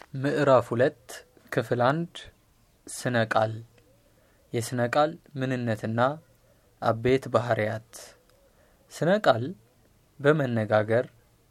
ምዕራፍ ሁለት ክፍል አንድ ስነ ቃል የስነ ቃል ምንነትና አበይት ባህርያት ስነ ቃል በመነጋገር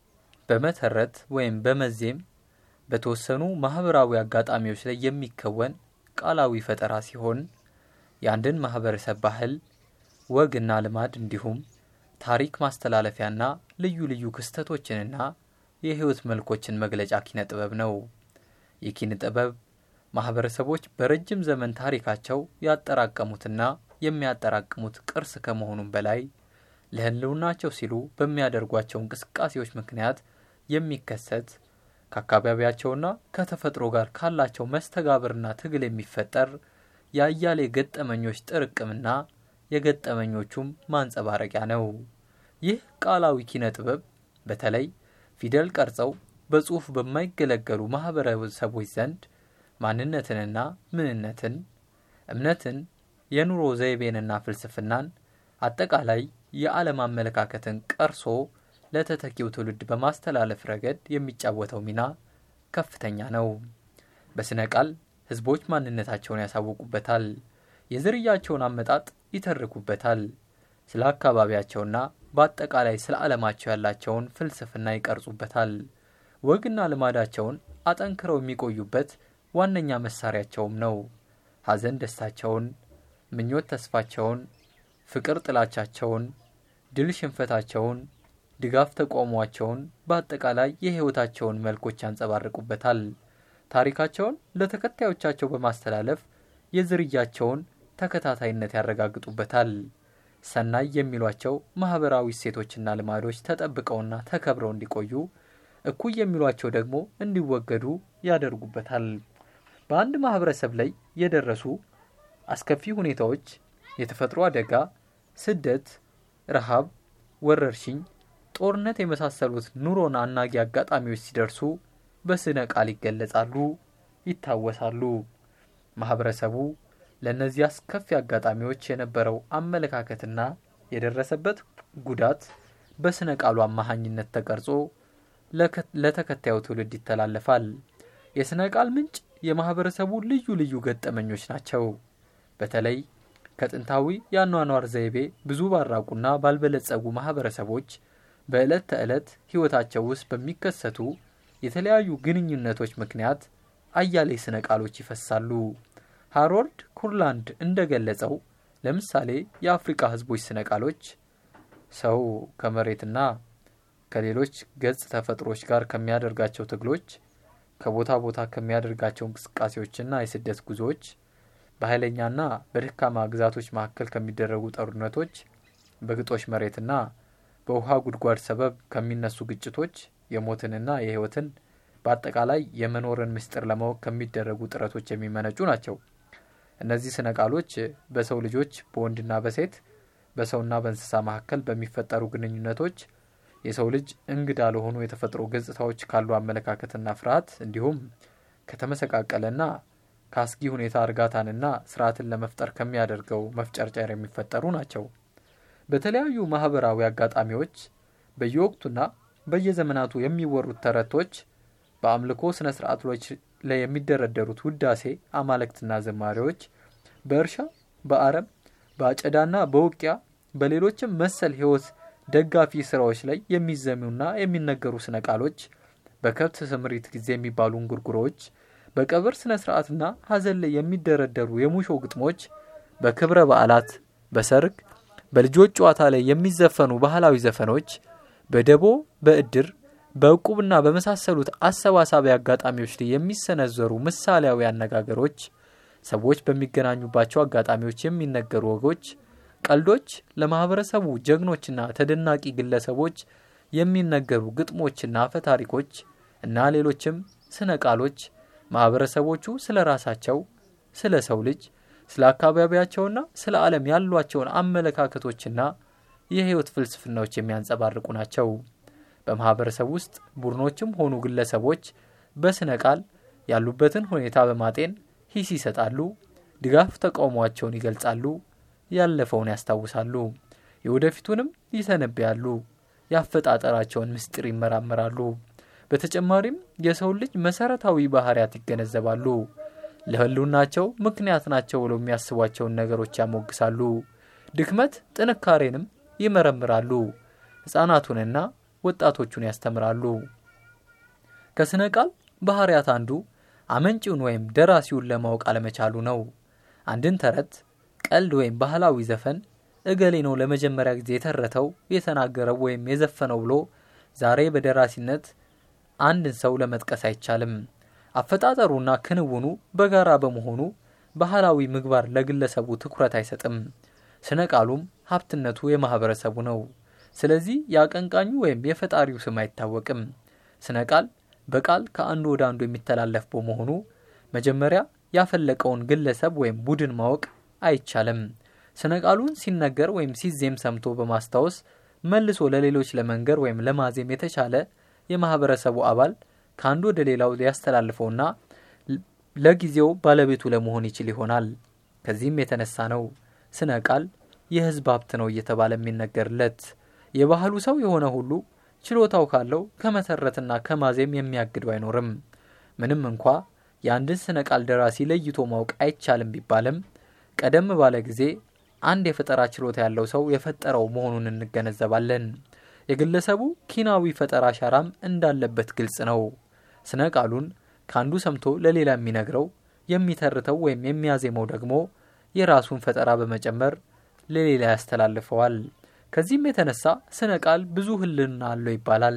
በመተረት ወይም በመዜም በተወሰኑ ማህበራዊ አጋጣሚዎች ላይ የሚከወን ቃላዊ ፈጠራ ሲሆን የአንድን ማህበረሰብ ባህል፣ ወግና ልማድ እንዲሁም ታሪክ ማስተላለፊያና ልዩ ልዩ ክስተቶችንና የህይወት መልኮችን መግለጫ ኪነ ጥበብ ነው። የኪነ ጥበብ ማህበረሰቦች በረጅም ዘመን ታሪካቸው ያጠራቀሙትና የሚያጠራቅሙት ቅርስ ከመሆኑም በላይ ለህልውናቸው ሲሉ በሚያደርጓቸው እንቅስቃሴዎች ምክንያት የሚከሰት ከአካባቢያቸውና ከተፈጥሮ ጋር ካላቸው መስተጋብርና ትግል የሚፈጠር የአያሌ ገጠመኞች ጥርቅምና የገጠመኞቹም ማንጸባረቂያ ነው። ይህ ቃላዊ ኪነ ጥበብ በተለይ ፊደል ቀርጸው በጽሑፍ በማይገለገሉ ማህበረሰቦች ዘንድ ማንነትንና ምንነትን፣ እምነትን፣ የኑሮ ዘይቤንና ፍልስፍናን አጠቃላይ የዓለም አመለካከትን ቀርሶ ለተተኪው ትውልድ በማስተላለፍ ረገድ የሚጫወተው ሚና ከፍተኛ ነው። በስነ ቃል ህዝቦች ማንነታቸውን ያሳውቁበታል፣ የዝርያቸውን አመጣጥ ይተርኩበታል፣ ስለ አካባቢያቸውና በአጠቃላይ ስለ ዓለማቸው ያላቸውን ፍልስፍና ይቀርጹበታል። ወግና ልማዳቸውን አጠንክረው የሚቆዩበት ዋነኛ መሳሪያቸውም ነው። ሐዘን ደስታቸውን፣ ምኞት ተስፋቸውን፣ ፍቅር ጥላቻቸውን፣ ድል ሽንፈታቸውን፣ ድጋፍ ተቃውሟቸውን፣ በአጠቃላይ የህይወታቸውን መልኮች ያንጸባርቁበታል። ታሪካቸውን ለተከታዮቻቸው በማስተላለፍ የዝርያቸውን ተከታታይነት ያረጋግጡበታል። ሰናይ የሚሏቸው ማህበራዊ እሴቶችና ልማዶች ተጠብቀውና ተከብረው እንዲቆዩ፣ እኩይ የሚሏቸው ደግሞ እንዲወገዱ ያደርጉበታል። በአንድ ማህበረሰብ ላይ የደረሱ አስከፊ ሁኔታዎች፣ የተፈጥሮ አደጋ፣ ስደት፣ ረሃብ፣ ወረርሽኝ፣ ጦርነት የመሳሰሉት ኑሮን አናጊ አጋጣሚዎች ሲደርሱ በስነ ቃል ይገለጻሉ፣ ይታወሳሉ። ማህበረሰቡ ለእነዚህ አስከፊ አጋጣሚዎች የነበረው አመለካከትና የደረሰበት ጉዳት በስነ ቃሉ አማሃኝነት ተቀርጾ ለተከታዩ ትውልድ ይተላለፋል። የስነ ቃል ምንጭ የማህበረሰቡ ልዩ ልዩ ገጠመኞች ናቸው። በተለይ ከጥንታዊ የአኗኗር ዘይቤ ብዙ ባራቁና ባልበለጸጉ ማህበረሰቦች በዕለት ተዕለት ህይወታቸው ውስጥ በሚከሰቱ የተለያዩ ግንኙነቶች ምክንያት አያሌ ስነ ቃሎች ይፈሳሉ። ሃሮልድ ኩርላንድ እንደገለጸው ለምሳሌ የአፍሪካ ህዝቦች ስነ ቃሎች ሰው ከመሬትና ከሌሎች ገጽ ተፈጥሮች ጋር ከሚያደርጋቸው ትግሎች፣ ከቦታ ቦታ ከሚያደርጋቸው እንቅስቃሴዎችና የስደት ጉዞዎች፣ በኃይለኛና በደካማ ግዛቶች መካከል ከሚደረጉ ጦርነቶች፣ በግጦሽ መሬትና በውሃ ጉድጓድ ሰበብ ከሚነሱ ግጭቶች፣ የሞትንና የህይወትን በአጠቃላይ የመኖርን ምስጢር ለማወቅ ከሚደረጉ ጥረቶች የሚመነጩ ናቸው። እነዚህ ስነ ቃሎች በሰው ልጆች በወንድና በሴት በሰውና በእንስሳ መካከል በሚፈጠሩ ግንኙነቶች የሰው ልጅ እንግዳ ለሆኑ የተፈጥሮ ገጽታዎች ካሉ አመለካከትና ፍርሃት እንዲሁም ከተመሰቃቀለና ከአስጊ ሁኔታ እርጋታንና ስርዓትን ለመፍጠር ከሚያደርገው መፍጨርጨር የሚፈጠሩ ናቸው። በተለያዩ ማህበራዊ አጋጣሚዎች በየወቅቱና በየዘመናቱ የሚወሩት ተረቶች በአምልኮ ስነ ስርዓቶች ላይ የሚደረደሩት ውዳሴ አማልክትና ዘማሪዎች በእርሻ በአረም በአጨዳና በውቂያ በሌሎችም መሰል ህይወት ደጋፊ ስራዎች ላይ የሚዘሙና የሚነገሩ ስነ ቃሎች በከብት ስምሪት ጊዜ የሚባሉ እንጉርጉሮዎች በቀብር ስነ ስርዓትና ሀዘን ላይ የሚደረደሩ የሙሾ ግጥሞች በክብረ በዓላት በሰርግ በልጆች ጨዋታ ላይ የሚዘፈኑ ባህላዊ ዘፈኖች በደቦ በእድር በእቁብና በመሳሰሉት አሰባሳቢ አጋጣሚዎች ላይ የሚሰነዘሩ ምሳሌያዊ አነጋገሮች፣ ሰዎች በሚገናኙባቸው አጋጣሚዎች የሚነገሩ ወጎች፣ ቀልዶች፣ ለማህበረሰቡ ጀግኖችና ተደናቂ ግለሰቦች የሚነገሩ ግጥሞችና አፈ ታሪኮች እና ሌሎችም ስነ ቃሎች ማህበረሰቦቹ ስለ ራሳቸው፣ ስለ ሰው ልጅ፣ ስለ አካባቢያቸውና ስለ ዓለም ያሏቸውን አመለካከቶችና የህይወት ፍልስፍናዎች የሚያንጸባርቁ ናቸው። በማህበረሰብ ውስጥ ቡድኖችም ሆኑ ግለሰቦች በስነ ቃል ያሉበትን ሁኔታ በማጤን ሂስ ይሰጣሉ፣ ድጋፍ ተቃውሟቸውን ይገልጻሉ፣ ያለፈውን ያስታውሳሉ፣ የወደፊቱንም ይተነብያሉ፣ ያፈጣጠራቸውን ምስጢር ይመራመራሉ። በተጨማሪም የሰው ልጅ መሰረታዊ ባህሪያት ይገነዘባሉ። ለህልውናቸው ምክንያት ናቸው ብለው የሚያስቧቸውን ነገሮች ያሞግሳሉ። ድክመት ጥንካሬንም ይመረምራሉ። ሕፃናቱንና ወጣቶቹን ያስተምራሉ። ከስነ ቃል ባህሪያት አንዱ አመንጪውን ወይም ደራሲውን ለማወቅ አለመቻሉ ነው። አንድን ተረት፣ ቀልድ ወይም ባህላዊ ዘፈን እገሌ ነው ለመጀመሪያ ጊዜ የተረተው የተናገረው ወይም የዘፈነው ብሎ ዛሬ በደራሲነት አንድን ሰው ለመጥቀስ አይቻልም። አፈጣጠሩና ክንውኑ በጋራ በመሆኑ ባህላዊ ምግባር ለግለሰቡ ትኩረት አይሰጥም። ስነ ቃሉም ሀብትነቱ የማህበረሰቡ ነው። ስለዚህ የአቀንቃኙ ወይም የፈጣሪው ስም አይታወቅም። ስነ ቃል በቃል ከአንዱ ወደ አንዱ የሚተላለፍ በመሆኑ መጀመሪያ ያፈለቀውን ግለሰብ ወይም ቡድን ማወቅ አይቻልም። ስነ ቃሉን ሲነገር ወይም ሲዜም ሰምቶ በማስታወስ መልሶ ለሌሎች ለመንገር ወይም ለማዜም የተቻለ የማህበረሰቡ አባል ከአንዱ ወደ ሌላው ሊያስተላልፈውና ለጊዜው ባለቤቱ ለመሆን ይችል ይሆናል። ከዚህም የተነሳ ነው ስነ ቃል የህዝብ ሀብት ነው እየተባለ የሚነገርለት። የባህሉ ሰው የሆነ ሁሉ ችሎታው ካለው ከመሰረትና ከማዜም የሚያግደው አይኖርም። ምንም እንኳ የአንድን ስነ ቃል ደራሲ ለይቶ ማወቅ አይቻልም ቢባልም ቀደም ባለ ጊዜ አንድ የፈጠራ ችሎታ ያለው ሰው የፈጠረው መሆኑን እንገነዘባለን። የግለሰቡ ኪናዊ ፈጠራ አሻራም እንዳለበት ግልጽ ነው። ስነ ቃሉን ከአንዱ ሰምቶ ለሌላ የሚነግረው የሚተርተው ወይም የሚያዜመው ደግሞ የራሱን ፈጠራ በመጨመር ለሌላ ያስተላልፈዋል። ከዚህም የተነሳ ስነ ቃል ብዙ ህልና አለው ይባላል።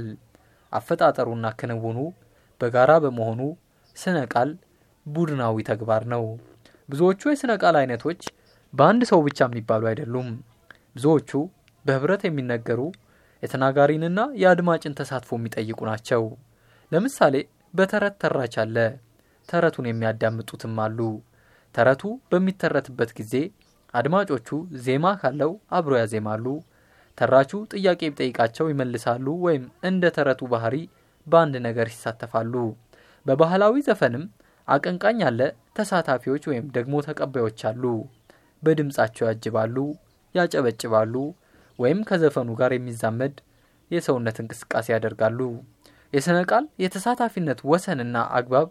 አፈጣጠሩና ክንውኑ በጋራ በመሆኑ ስነ ቃል ቡድናዊ ተግባር ነው። ብዙዎቹ የስነ ቃል አይነቶች በአንድ ሰው ብቻ የሚባሉ አይደሉም። ብዙዎቹ በህብረት የሚነገሩ የተናጋሪንና የአድማጭን ተሳትፎ የሚጠይቁ ናቸው። ለምሳሌ በተረት ተራች አለ። ተረቱን የሚያዳምጡትም አሉ። ተረቱ በሚተረትበት ጊዜ አድማጮቹ ዜማ ካለው አብሮ ያዜማሉ። ተራቹ ጥያቄ ቢጠይቃቸው ይመልሳሉ፣ ወይም እንደ ተረቱ ባህሪ በአንድ ነገር ይሳተፋሉ። በባህላዊ ዘፈንም አቀንቃኝ አለ፣ ተሳታፊዎች ወይም ደግሞ ተቀባዮች አሉ። በድምፃቸው ያጅባሉ፣ ያጨበጭባሉ፣ ወይም ከዘፈኑ ጋር የሚዛመድ የሰውነት እንቅስቃሴ ያደርጋሉ። የስነ ቃል የተሳታፊነት ወሰንና አግባብ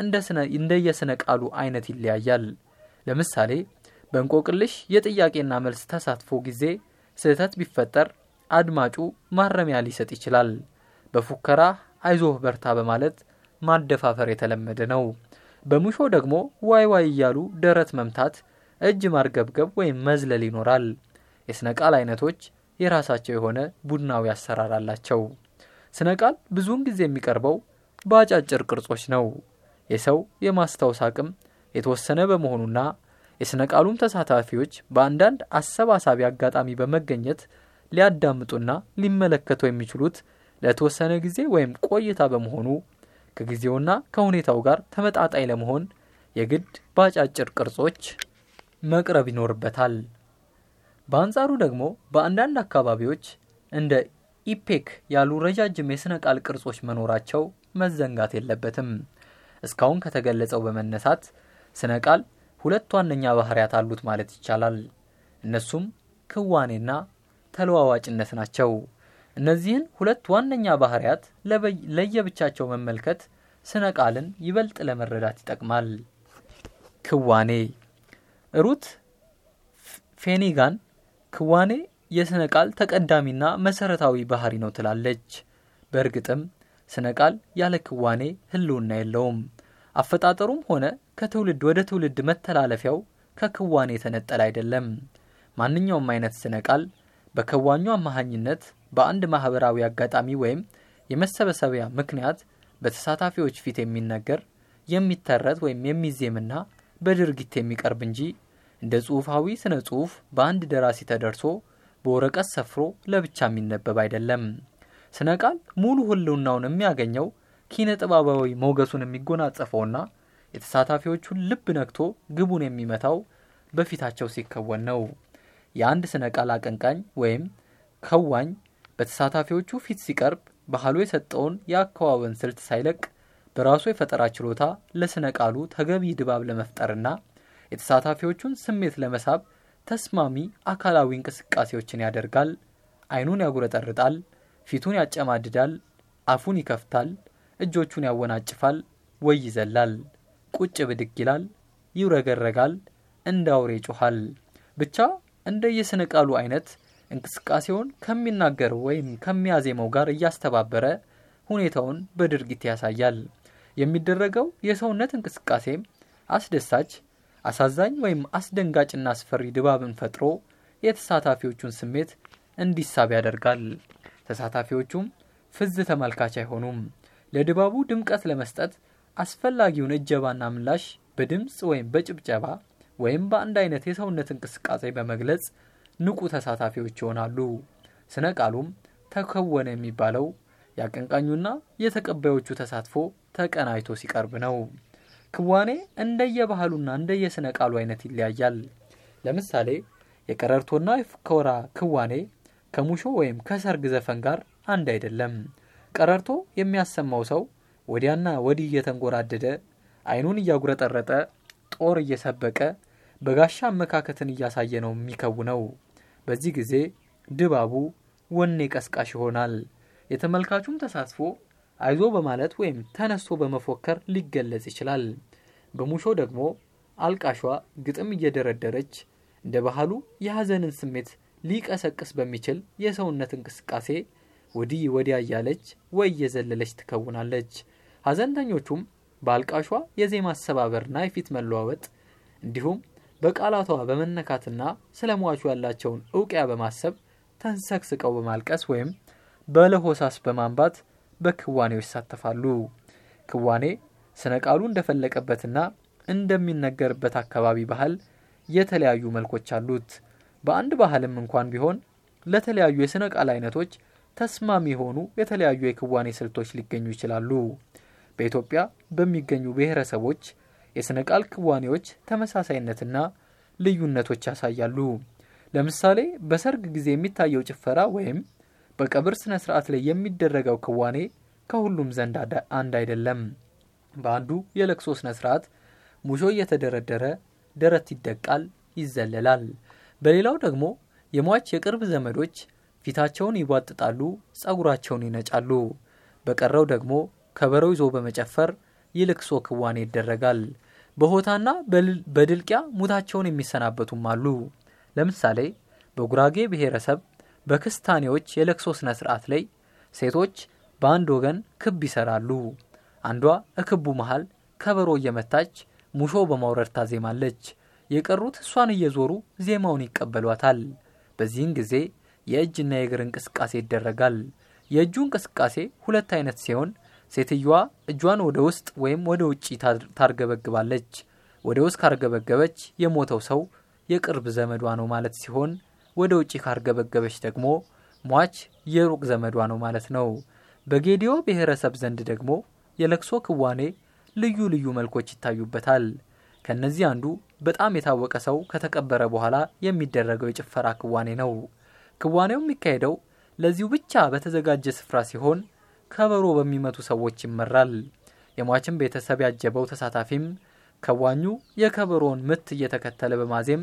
እንደየስነ ቃሉ አይነት ይለያያል። ለምሳሌ በእንቆቅልሽ የጥያቄና መልስ ተሳትፎ ጊዜ ስህተት ቢፈጠር አድማጩ ማረሚያ ሊሰጥ ይችላል። በፉከራ አይዞህ በርታ በማለት ማደፋፈር የተለመደ ነው። በሙሾ ደግሞ ዋይ ዋይ እያሉ ደረት መምታት፣ እጅ ማርገብገብ ወይም መዝለል ይኖራል። የስነ ቃል አይነቶች የራሳቸው የሆነ ቡድናዊ አሰራር አላቸው። ስነ ቃል ብዙውን ጊዜ የሚቀርበው በአጫጭር ቅርጾች ነው። የሰው የማስታወስ አቅም የተወሰነ በመሆኑና የስነ ቃሉም ተሳታፊዎች በአንዳንድ አሰባሳቢ አጋጣሚ በመገኘት ሊያዳምጡና ሊመለከቱ የሚችሉት ለተወሰነ ጊዜ ወይም ቆይታ በመሆኑ ከጊዜውና ከሁኔታው ጋር ተመጣጣኝ ለመሆን የግድ በአጫጭር ቅርጾች መቅረብ ይኖርበታል። በአንጻሩ ደግሞ በአንዳንድ አካባቢዎች እንደ ኢፔክ ያሉ ረጃጅም የሥነ ቃል ቅርጾች መኖራቸው መዘንጋት የለበትም። እስካሁን ከተገለጸው በመነሳት ስነ ቃል ሁለት ዋነኛ ባህሪያት አሉት ማለት ይቻላል። እነሱም ክዋኔና ተለዋዋጭነት ናቸው። እነዚህን ሁለት ዋነኛ ባህሪያት ለየብቻቸው መመልከት ስነ ቃልን ይበልጥ ለመረዳት ይጠቅማል። ክዋኔ ሩት ፌኒጋን ክዋኔ የስነ ቃል ተቀዳሚና መሰረታዊ ባህሪ ነው ትላለች። በእርግጥም ስነ ቃል ያለ ክዋኔ ህልውና የለውም። አፈጣጠሩም ሆነ ከትውልድ ወደ ትውልድ መተላለፊያው ከክዋኔ የተነጠለ አይደለም። ማንኛውም አይነት ስነ ቃል በከዋኙ አማሃኝነት በአንድ ማህበራዊ አጋጣሚ ወይም የመሰበሰቢያ ምክንያት በተሳታፊዎች ፊት የሚነገር የሚተረት ወይም የሚዜምና በድርጊት የሚቀርብ እንጂ እንደ ጽሑፋዊ ስነ ጽሑፍ በአንድ ደራሲ ተደርሶ በወረቀት ሰፍሮ ለብቻ የሚነበብ አይደለም። ስነ ቃል ሙሉ ህልውናውን የሚያገኘው ኪነ ጥበባዊ ሞገሱን የሚጎናጸፈውና የተሳታፊዎቹን ልብ ነክቶ ግቡን የሚመታው በፊታቸው ሲከወን ነው። የአንድ ስነ ቃል አቀንቃኝ ወይም ከዋኝ በተሳታፊዎቹ ፊት ሲቀርብ ባህሉ የሰጠውን የአከዋወን ስልት ሳይለቅ በራሱ የፈጠራ ችሎታ ለስነ ቃሉ ተገቢ ድባብ ለመፍጠርና የተሳታፊዎቹን ስሜት ለመሳብ ተስማሚ አካላዊ እንቅስቃሴዎችን ያደርጋል። አይኑን ያጉረጠርጣል፣ ፊቱን ያጨማድዳል፣ አፉን ይከፍታል፣ እጆቹን ያወናጭፋል ወይ ይዘላል፣ ቁጭ ብድግ ይላል፣ ይውረገረጋል፣ እንደ አውሬ ይጮኋል። ብቻ እንደ የስነ ቃሉ አይነት እንቅስቃሴውን ከሚናገረው ወይም ከሚያዜመው ጋር እያስተባበረ ሁኔታውን በድርጊት ያሳያል። የሚደረገው የሰውነት እንቅስቃሴም አስደሳች፣ አሳዛኝ ወይም አስደንጋጭና አስፈሪ ድባብን ፈጥሮ የተሳታፊዎቹን ስሜት እንዲሳብ ያደርጋል። ተሳታፊዎቹም ፍዝ ተመልካች አይሆኑም። ለድባቡ ድምቀት ለመስጠት አስፈላጊውን እጀባና ምላሽ በድምፅ ወይም በጭብጨባ ወይም በአንድ አይነት የሰውነት እንቅስቃሴ በመግለጽ ንቁ ተሳታፊዎች ይሆናሉ። ስነ ቃሉም ተከወነ የሚባለው የአቀንቃኙና የተቀባዮቹ ተሳትፎ ተቀናይቶ ሲቀርብ ነው። ክዋኔ እንደየባህሉና እንደየስነ ቃሉ አይነት ይለያያል። ለምሳሌ የቀረርቶና የፉከራ ክዋኔ ከሙሾ ወይም ከሰርግ ዘፈን ጋር አንድ አይደለም። ቀረርቶ የሚያሰማው ሰው ወዲያና ወዲህ እየተንጎራደደ አይኑን እያጉረጠረጠ ጦር እየሰበቀ በጋሻ አመካከትን እያሳየ ነው የሚከውነው። በዚህ ጊዜ ድባቡ ወኔ ቀስቃሽ ይሆናል። የተመልካቹም ተሳትፎ አይዞ በማለት ወይም ተነስቶ በመፎከር ሊገለጽ ይችላል። በሙሾ ደግሞ አልቃሿ ግጥም እየደረደረች እንደ ባህሉ የሐዘንን ስሜት ሊቀሰቅስ በሚችል የሰውነት እንቅስቃሴ ወዲህ ወዲያ እያለች ወይ እየዘለለች ትከውናለች። ሐዘንተኞቹም በአልቃሿ የዜማ አሰባበርና የፊት መለዋወጥ እንዲሁም በቃላቷ በመነካትና ስለ ሟቹ ያላቸውን እውቅያ በማሰብ ተንሰቅስቀው በማልቀስ ወይም በለሆሳስ በማንባት በክዋኔው ይሳተፋሉ። ክዋኔ ስነ ቃሉ እንደፈለቀበትና እንደሚነገርበት አካባቢ ባህል የተለያዩ መልኮች አሉት። በአንድ ባህልም እንኳን ቢሆን ለተለያዩ የስነ ቃል አይነቶች ተስማሚ የሆኑ የተለያዩ የክዋኔ ስልቶች ሊገኙ ይችላሉ። በኢትዮጵያ በሚገኙ ብሔረሰቦች የስነ ቃል ክዋኔዎች ተመሳሳይነትና ልዩነቶች ያሳያሉ። ለምሳሌ በሰርግ ጊዜ የሚታየው ጭፈራ ወይም በቀብር ስነ ስርዓት ላይ የሚደረገው ክዋኔ ከሁሉም ዘንድ አንድ አይደለም። በአንዱ የለቅሶ ስነ ስርዓት ሙሾ እየተደረደረ ደረት ይደቃል፣ ይዘለላል። በሌላው ደግሞ የሟች የቅርብ ዘመዶች ፊታቸውን ይቧጥጣሉ፣ ጸጉራቸውን ይነጫሉ። በቀረው ደግሞ ከበሮ ይዞ በመጨፈር የልቅሶ ክዋኔ ይደረጋል። በሆታና በድልቂያ ሙታቸውን የሚሰናበቱም አሉ። ለምሳሌ በጉራጌ ብሔረሰብ በክስታኔዎች የለቅሶ ስነ ስርዓት ላይ ሴቶች በአንድ ወገን ክብ ይሰራሉ። አንዷ እክቡ መሃል ከበሮ እየመታች ሙሾ በማውረድ ታዜማለች። የቀሩት እሷን እየዞሩ ዜማውን ይቀበሏታል። በዚህን ጊዜ የእጅና የእግር እንቅስቃሴ ይደረጋል። የእጁ እንቅስቃሴ ሁለት አይነት ሲሆን ሴትየዋ እጇን ወደ ውስጥ ወይም ወደ ውጭ ታርገበግባለች። ወደ ውስጥ ካርገበገበች የሞተው ሰው የቅርብ ዘመዷ ነው ማለት ሲሆን ወደ ውጭ ካርገበገበች ደግሞ ሟች የሩቅ ዘመዷ ነው ማለት ነው። በጌዲዮ ብሔረሰብ ዘንድ ደግሞ የለቅሶ ክዋኔ ልዩ ልዩ መልኮች ይታዩበታል። ከነዚህ አንዱ በጣም የታወቀ ሰው ከተቀበረ በኋላ የሚደረገው የጭፈራ ክዋኔ ነው። ክዋኔው የሚካሄደው ለዚሁ ብቻ በተዘጋጀ ስፍራ ሲሆን ከበሮ በሚመቱ ሰዎች ይመራል። የሟችን ቤተሰብ ያጀበው ተሳታፊም ከዋኙ የከበሮውን ምት እየተከተለ በማዜም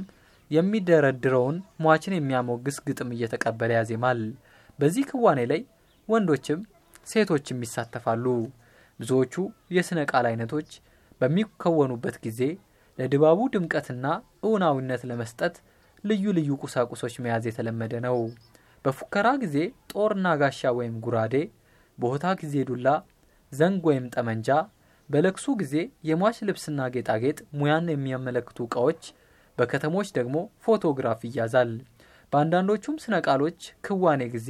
የሚደረድረውን ሟችን የሚያሞግስ ግጥም እየተቀበለ ያዜማል። በዚህ ክዋኔ ላይ ወንዶችም ሴቶችም ይሳተፋሉ። ብዙዎቹ የሥነ ቃል አይነቶች በሚከወኑበት ጊዜ ለድባቡ ድምቀትና እውናዊነት ለመስጠት ልዩ ልዩ ቁሳቁሶች መያዝ የተለመደ ነው። በፉከራ ጊዜ ጦርና ጋሻ ወይም ጉራዴ፣ በሆታ ጊዜ ዱላ፣ ዘንግ ወይም ጠመንጃ፣ በለቅሱ ጊዜ የሟች ልብስና ጌጣጌጥ ሙያን የሚያመለክቱ ዕቃዎች፣ በከተሞች ደግሞ ፎቶግራፍ ይያዛል። በአንዳንዶቹም ስነ ቃሎች ክዋኔ ጊዜ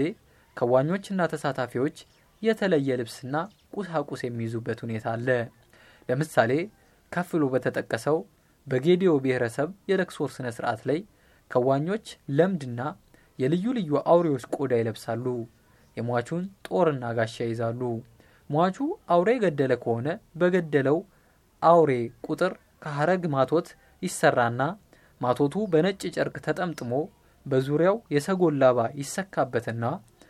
ከዋኞችና ተሳታፊዎች የተለየ ልብስና ቁሳቁስ የሚይዙበት ሁኔታ አለ። ለምሳሌ ከፍሎ በተጠቀሰው በጌዲዮ ብሔረሰብ የለቅሶ ስነ ስርዓት ላይ ከዋኞች ለምድና የልዩ ልዩ አውሬዎች ቆዳ ይለብሳሉ። የሟቹን ጦርና ጋሻ ይዛሉ። ሟቹ አውሬ የገደለ ከሆነ በገደለው አውሬ ቁጥር ከሀረግ ማቶት ይሰራና ማቶቱ በነጭ ጨርቅ ተጠምጥሞ በዙሪያው የሰጎን ላባ ይሰካበትና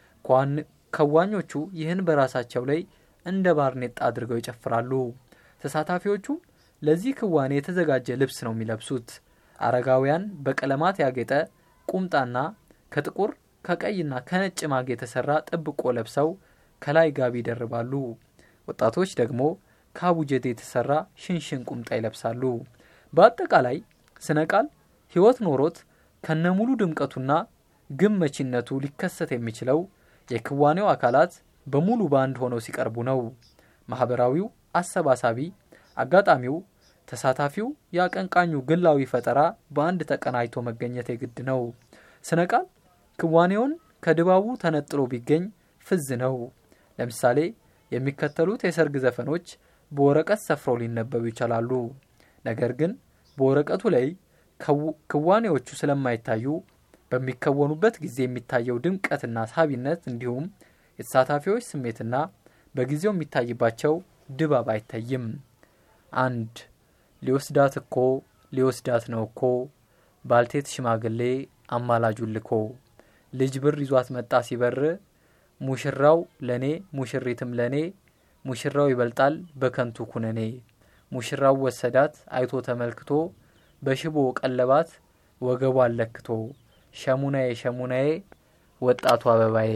ከዋኞቹ ይህን በራሳቸው ላይ እንደ ባርኔጣ አድርገው ይጨፍራሉ። ተሳታፊዎቹም ለዚህ ክዋኔ የተዘጋጀ ልብስ ነው የሚለብሱት። አረጋውያን በቀለማት ያጌጠ ቁምጣና ከጥቁር ከቀይና ከነጭ ማግ የተሰራ ጥብቆ ለብሰው ከላይ ጋቢ ይደርባሉ። ወጣቶች ደግሞ ከአቡጀዴ የተሰራ ሽንሽን ቁምጣ ይለብሳሉ። በአጠቃላይ ስነ ቃል ሕይወት ኖሮት ከነሙሉ ድምቀቱና ግብ መቺነቱ ሊከሰት የሚችለው የክዋኔው አካላት በሙሉ በአንድ ሆነው ሲቀርቡ ነው። ማህበራዊው አሰባሳቢ፣ አጋጣሚው፣ ተሳታፊው፣ የአቀንቃኙ ግላዊ ፈጠራ በአንድ ተቀናጅቶ መገኘት የግድ ነው። ስነ ቃል ክዋኔውን ከድባቡ ተነጥሎ ቢገኝ ፍዝ ነው። ለምሳሌ የሚከተሉት የሰርግ ዘፈኖች በወረቀት ሰፍረው ሊነበቡ ይችላሉ። ነገር ግን በወረቀቱ ላይ ክዋኔዎቹ ስለማይታዩ በሚከወኑበት ጊዜ የሚታየው ድምቀትና ሳቢነት እንዲሁም የተሳታፊዎች ስሜትና በጊዜው የሚታይባቸው ድባብ አይታይም። አንድ ሊወስዳት እኮ ሊወስዳት ነው እኮ ባልቴት ሽማግሌ አማላጁን ልኮ ልጅ ብር ይዟት መጣ ሲበር ሙሽራው ለኔ ሙሽሪትም ለኔ ሙሽራው ይበልጣል በከንቱ ኩነኔ ሙሽራው ወሰዳት አይቶ ተመልክቶ በሽቦ ቀለባት ወገቧን ለክቶ ሸሙናዬ ሸሙናዬ ወጣቱ አበባዬ።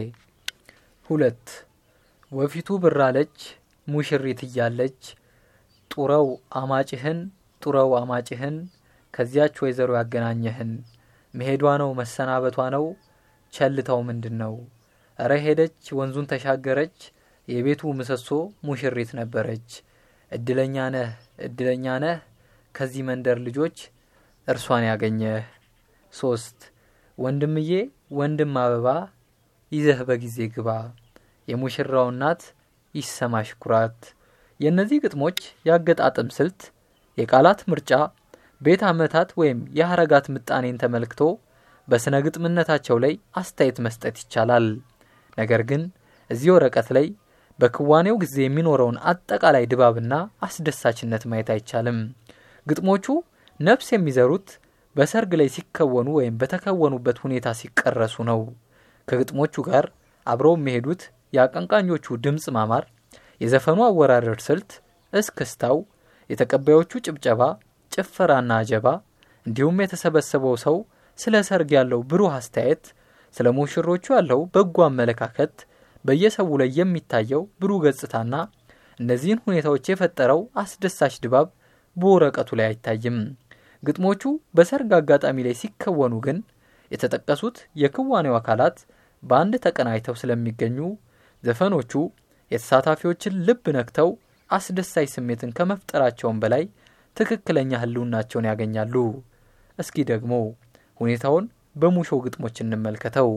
ሁለት ወፊቱ ብራለች ሙሽሪት እያለች ጡረው አማጭህን ጡረው አማጭህን ከዚያች ወይዘሮ ያገናኘህን መሄዷ ነው መሰናበቷ ነው ቸልታው ምንድን ነው? እረ ሄደች ወንዙን ተሻገረች የቤቱ ምሰሶ ሙሽሪት ነበረች። እድለኛ ነህ እድለኛ ነህ ከዚህ መንደር ልጆች እርሷን ያገኘህ። ሶስት ወንድምዬ ወንድም አበባ ይዘህ በጊዜ ግባ የሙሽራው እናት ይሰማሽ ኩራት። የእነዚህ ግጥሞች የአገጣጠም ስልት፣ የቃላት ምርጫ፣ ቤት ዓመታት ወይም የሐረጋት ምጣኔን ተመልክቶ በሥነ ግጥምነታቸው ላይ አስተያየት መስጠት ይቻላል። ነገር ግን እዚህ ወረቀት ላይ በክዋኔው ጊዜ የሚኖረውን አጠቃላይ ድባብና አስደሳችነት ማየት አይቻልም። ግጥሞቹ ነፍስ የሚዘሩት በሰርግ ላይ ሲከወኑ ወይም በተከወኑበት ሁኔታ ሲቀረሱ ነው። ከግጥሞቹ ጋር አብረው የሚሄዱት የአቀንቃኞቹ ድምፅ ማማር፣ የዘፈኑ አወራረድ ስልት፣ እስክስታው፣ የተቀባዮቹ ጭብጨባ፣ ጭፈራና አጀባ እንዲሁም የተሰበሰበው ሰው ስለ ሰርግ ያለው ብሩህ አስተያየት፣ ስለ ሙሽሮቹ ያለው በጎ አመለካከት፣ በየሰው ላይ የሚታየው ብሩህ ገጽታና እነዚህን ሁኔታዎች የፈጠረው አስደሳች ድባብ በወረቀቱ ላይ አይታይም። ግጥሞቹ በሰርግ አጋጣሚ ላይ ሲከወኑ ግን የተጠቀሱት የክዋኔው አካላት በአንድ ተቀናጅተው ስለሚገኙ ዘፈኖቹ የተሳታፊዎችን ልብ ነክተው አስደሳች ስሜትን ከመፍጠራቸውም በላይ ትክክለኛ ሕልውናቸውን ያገኛሉ። እስኪ ደግሞ ሁኔታውን በሙሾ ግጥሞች እንመልከተው።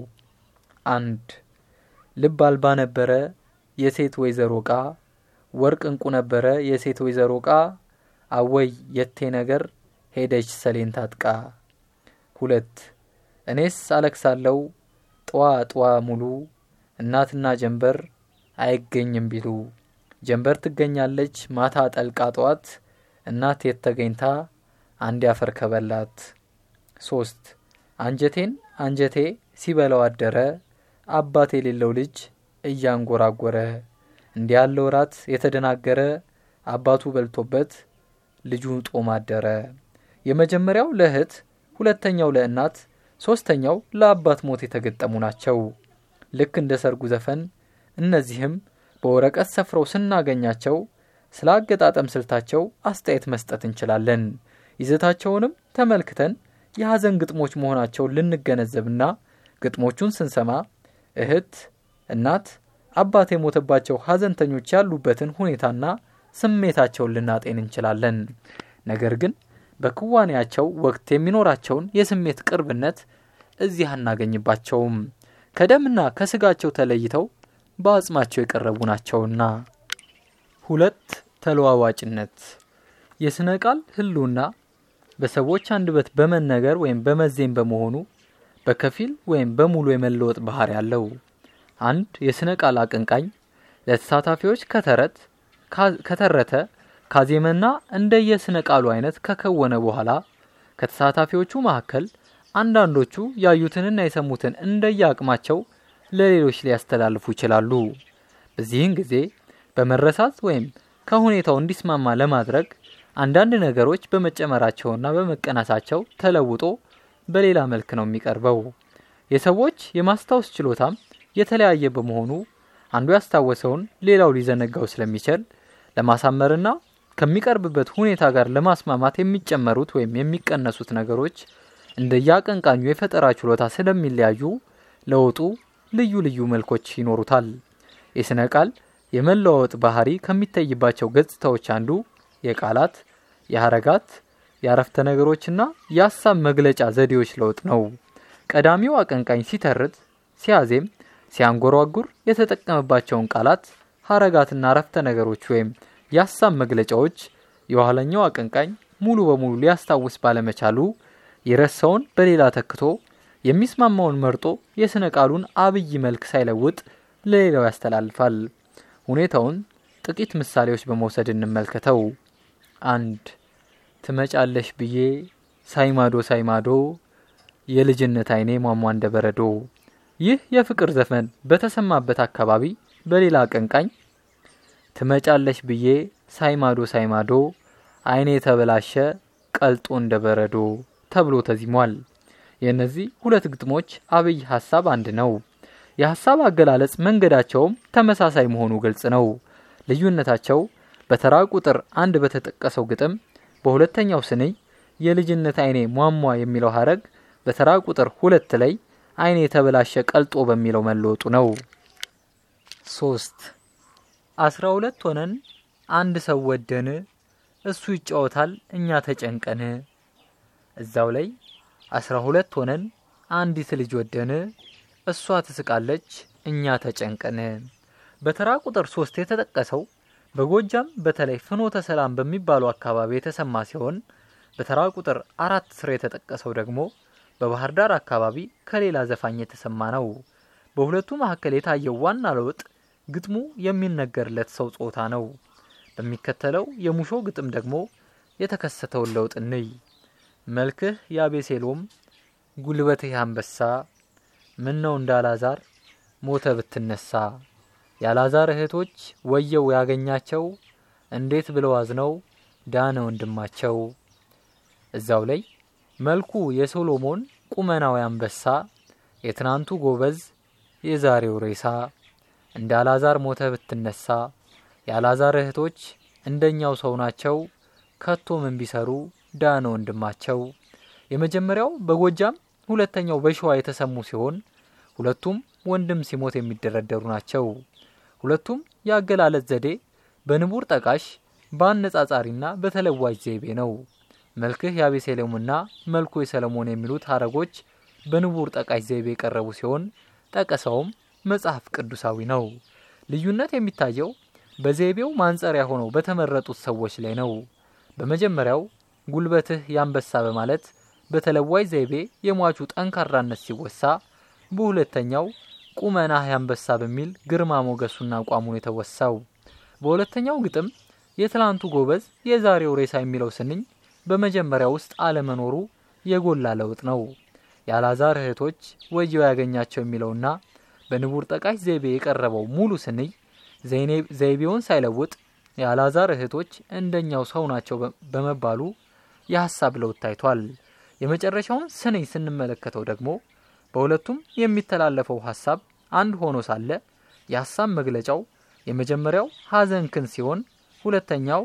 አንድ ልብ አልባ ነበረ የሴት ወይዘሮ ቃ ወርቅ እንቁ ነበረ የሴት ወይዘሮ ቃ አወይ የቴ ነገር ሄደች ሰሌን ታጥቃ። ሁለት እኔስ አለቅሳለው ጥዋ ጥዋ ሙሉ እናትና ጀንበር አይገኝም ቢሉ ጀንበር ትገኛለች ማታ ጠልቃ ጠዋት እናት የት ተገኝታ አንድ ያፈር ከበላት። ሶስት አንጀቴን አንጀቴ ሲበላው አደረ አባት የሌለው ልጅ እያንጎራጎረ እንዲህ ያለው ራት የተደናገረ አባቱ በልቶበት ልጁ ጦም አደረ። የመጀመሪያው ለእህት፣ ሁለተኛው ለእናት፣ ሶስተኛው ለአባት ሞት የተገጠሙ ናቸው። ልክ እንደ ሰርጉ ዘፈን እነዚህም በወረቀት ሰፍረው ስናገኛቸው ስለ አገጣጠም ስልታቸው አስተያየት መስጠት እንችላለን። ይዘታቸውንም ተመልክተን የሐዘን ግጥሞች መሆናቸውን ልንገነዘብና ግጥሞቹን ስንሰማ እህት፣ እናት፣ አባት የሞተባቸው ሐዘንተኞች ያሉበትን ሁኔታና ስሜታቸውን ልናጤን እንችላለን። ነገር ግን በክዋኔያቸው ወቅት የሚኖራቸውን የስሜት ቅርብነት እዚህ አናገኝባቸውም። ከደምና ከስጋቸው ተለይተው በአጽማቸው የቀረቡ ናቸውና። ሁለት ተለዋዋጭነት የሥነ ቃል ህልውና በሰዎች አንደበት በመነገር ወይም በመዜም በመሆኑ በከፊል ወይም በሙሉ የመለወጥ ባህሪ ያለው። አንድ የሥነ ቃል አቀንቃኝ ለተሳታፊዎች ከተረት ከተረተ ካዜመና እንደየስነ ቃሉ አይነት ከከወነ በኋላ ከተሳታፊዎቹ መካከል አንዳንዶቹ ያዩትንና የሰሙትን እንደየአቅማቸው ለሌሎች ሊያስተላልፉ ይችላሉ። በዚህን ጊዜ በመረሳት ወይም ከሁኔታው እንዲስማማ ለማድረግ አንዳንድ ነገሮች በመጨመራቸውና በመቀነሳቸው ተለውጦ በሌላ መልክ ነው የሚቀርበው። የሰዎች የማስታወስ ችሎታም የተለያየ በመሆኑ አንዱ ያስታወሰውን ሌላው ሊዘነጋው ስለሚችል ለማሳመርና ከሚቀርብበት ሁኔታ ጋር ለማስማማት የሚጨመሩት ወይም የሚቀነሱት ነገሮች እንደየአቀንቃኙ የፈጠራ ችሎታ ስለሚለያዩ ለውጡ ልዩ ልዩ መልኮች ይኖሩታል። የስነ ቃል የመለዋወጥ ባህሪ ከሚታይባቸው ገጽታዎች አንዱ የቃላት፣ የሀረጋት፣ የአረፍተ ነገሮችና የሀሳብ መግለጫ ዘዴዎች ለውጥ ነው። ቀዳሚው አቀንቃኝ ሲተርት፣ ሲያዜም፣ ሲያንጎራጉር የተጠቀመባቸውን ቃላት፣ ሀረጋትና አረፍተ ነገሮች ወይም የሀሳብ መግለጫዎች የኋለኛው አቀንቃኝ ሙሉ በሙሉ ሊያስታውስ ባለመቻሉ የረሳውን በሌላ ተክቶ የሚስማማውን መርጦ የስነ ቃሉን አብይ መልክ ሳይለውጥ ለሌላው ያስተላልፋል። ሁኔታውን ጥቂት ምሳሌዎች በመውሰድ እንመልከተው። አንድ ትመጫለሽ ብዬ ሳይማዶ ሳይማዶ የልጅነት አይኔ ሟሟ እንደ በረዶ። ይህ የፍቅር ዘፈን በተሰማበት አካባቢ በሌላ አቀንቃኝ ትመጫለሽ ብዬ ሳይማዶ ሳይማዶ አይኔ የተበላሸ ቀልጦ እንደ በረዶ ተብሎ ተዚሟል። የእነዚህ ሁለት ግጥሞች አብይ ሀሳብ አንድ ነው። የሀሳብ አገላለጽ መንገዳቸውም ተመሳሳይ መሆኑ ግልጽ ነው። ልዩነታቸው በተራ ቁጥር አንድ በተጠቀሰው ግጥም በሁለተኛው ስንኝ የልጅነት አይኔ ሟሟ የሚለው ሀረግ በተራ ቁጥር ሁለት ላይ አይኔ የተበላሸ ቀልጦ በሚለው መለወጡ ነው። ሶስት አስራ ሁለት ሆነን አንድ ሰው ወደን እሱ ይጫወታል እኛ ተጨንቀን። እዛው ላይ አስራ ሁለት ሆነን አንዲት ልጅ ወደን እሷ ትስቃለች እኛ ተጨንቀን። በተራ ቁጥር ሶስት የተጠቀሰው በጎጃም በተለይ ፍኖተ ሰላም በሚባሉ አካባቢ የተሰማ ሲሆን በተራ ቁጥር አራት ስር የተጠቀሰው ደግሞ በባህር ዳር አካባቢ ከሌላ ዘፋኝ የተሰማ ነው። በሁለቱ መካከል የታየው ዋና ለውጥ ግጥሙ የሚነገርለት ሰው ጾታ ነው። በሚከተለው የሙሾ ግጥም ደግሞ የተከሰተውን ለውጥ እንይ። መልክህ የአቤሴሎም ጉልበትህ አንበሳ ምን ነው እንዳላዛር ሞተ ብትነሳ የአላዛር እህቶች ወየው ያገኛቸው እንዴት ብለው አዝነው ዳነ ወንድማቸው። እዛው ላይ መልኩ የሶሎሞን ቁመናዊ አንበሳ የትናንቱ ጎበዝ የዛሬው ሬሳ እንደ አላዛር ሞተ ብትነሳ የአላዛር እህቶች እንደኛው ሰው ናቸው ከቶ ምን ቢሰሩ ዳነ ወንድማቸው። የመጀመሪያው በጎጃም ሁለተኛው በሸዋ የተሰሙ ሲሆን ሁለቱም ወንድም ሲሞት የሚደረደሩ ናቸው። ሁለቱም የአገላለጽ ዘዴ በንቡር ጠቃሽ በአነጻጻሪና በተለዋጅ ዘይቤ ነው። መልክህ የአቤሴሎምና መልኩ የሰለሞን የሚሉት ሀረጎች በንቡር ጠቃሽ ዘይቤ የቀረቡ ሲሆን ጠቀሳውም መጽሐፍ ቅዱሳዊ ነው። ልዩነት የሚታየው በዘይቤው ማንጸሪያ ሆነው በተመረጡት ሰዎች ላይ ነው። በመጀመሪያው ጉልበትህ ያንበሳ በማለት በተለዋይ ዘይቤ የሟቹ ጠንካራነት ሲወሳ፣ በሁለተኛው ቁመናህ ያንበሳ በሚል ግርማ ሞገሱና አቋሙን የተወሳው። በሁለተኛው ግጥም የትላንቱ ጎበዝ የዛሬው ሬሳ የሚለው ስንኝ በመጀመሪያ ውስጥ አለመኖሩ የጎላ ለውጥ ነው። የአላዛር እህቶች ወየው ያገኛቸው የሚለውና በንቡር ጠቃሽ ዘይቤ የቀረበው ሙሉ ስንኝ ዘይቤውን ሳይለውጥ የአላዛር እህቶች እንደኛው ሰው ናቸው በመባሉ የሀሳብ ለውጥ ታይቷል። የመጨረሻውን ስንኝ ስንመለከተው ደግሞ በሁለቱም የሚተላለፈው ሀሳብ አንድ ሆኖ ሳለ የሀሳብ መግለጫው የመጀመሪያው ሀዘንክን ሲሆን ሁለተኛው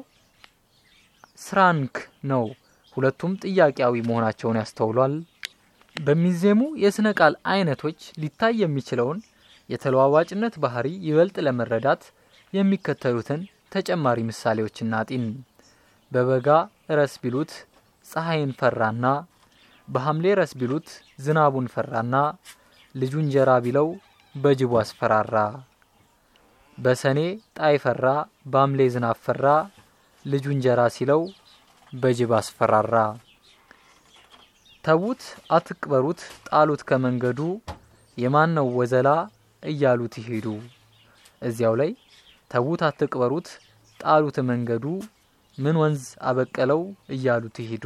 ስራንክ ነው። ሁለቱም ጥያቄያዊ መሆናቸውን ያስተውሏል። በሚዜሙ የስነ ቃል አይነቶች ሊታይ የሚችለውን የተለዋዋጭነት ባህሪ ይበልጥ ለመረዳት የሚከተሉትን ተጨማሪ ምሳሌዎች እናጢን። በበጋ ረስ ቢሉት ፀሐይን ፈራና፣ በሐምሌ ረስ ቢሉት ዝናቡን ፈራና፣ ልጁ እንጀራ ቢለው በጅቡ አስፈራራ። በሰኔ ጣይ ፈራ፣ በሐምሌ ዝናብ ፈራ፣ ልጁ እንጀራ ሲለው በጅብ አስፈራራ። ተዉት አትቅበሩት ጣሉት ከመንገዱ የማን ነው ወዘላ እያሉት ይሄዱ። እዚያው ላይ ተዉት አትቅበሩት ጣሉት መንገዱ ምን ወንዝ አበቀለው እያሉት ይሄዱ።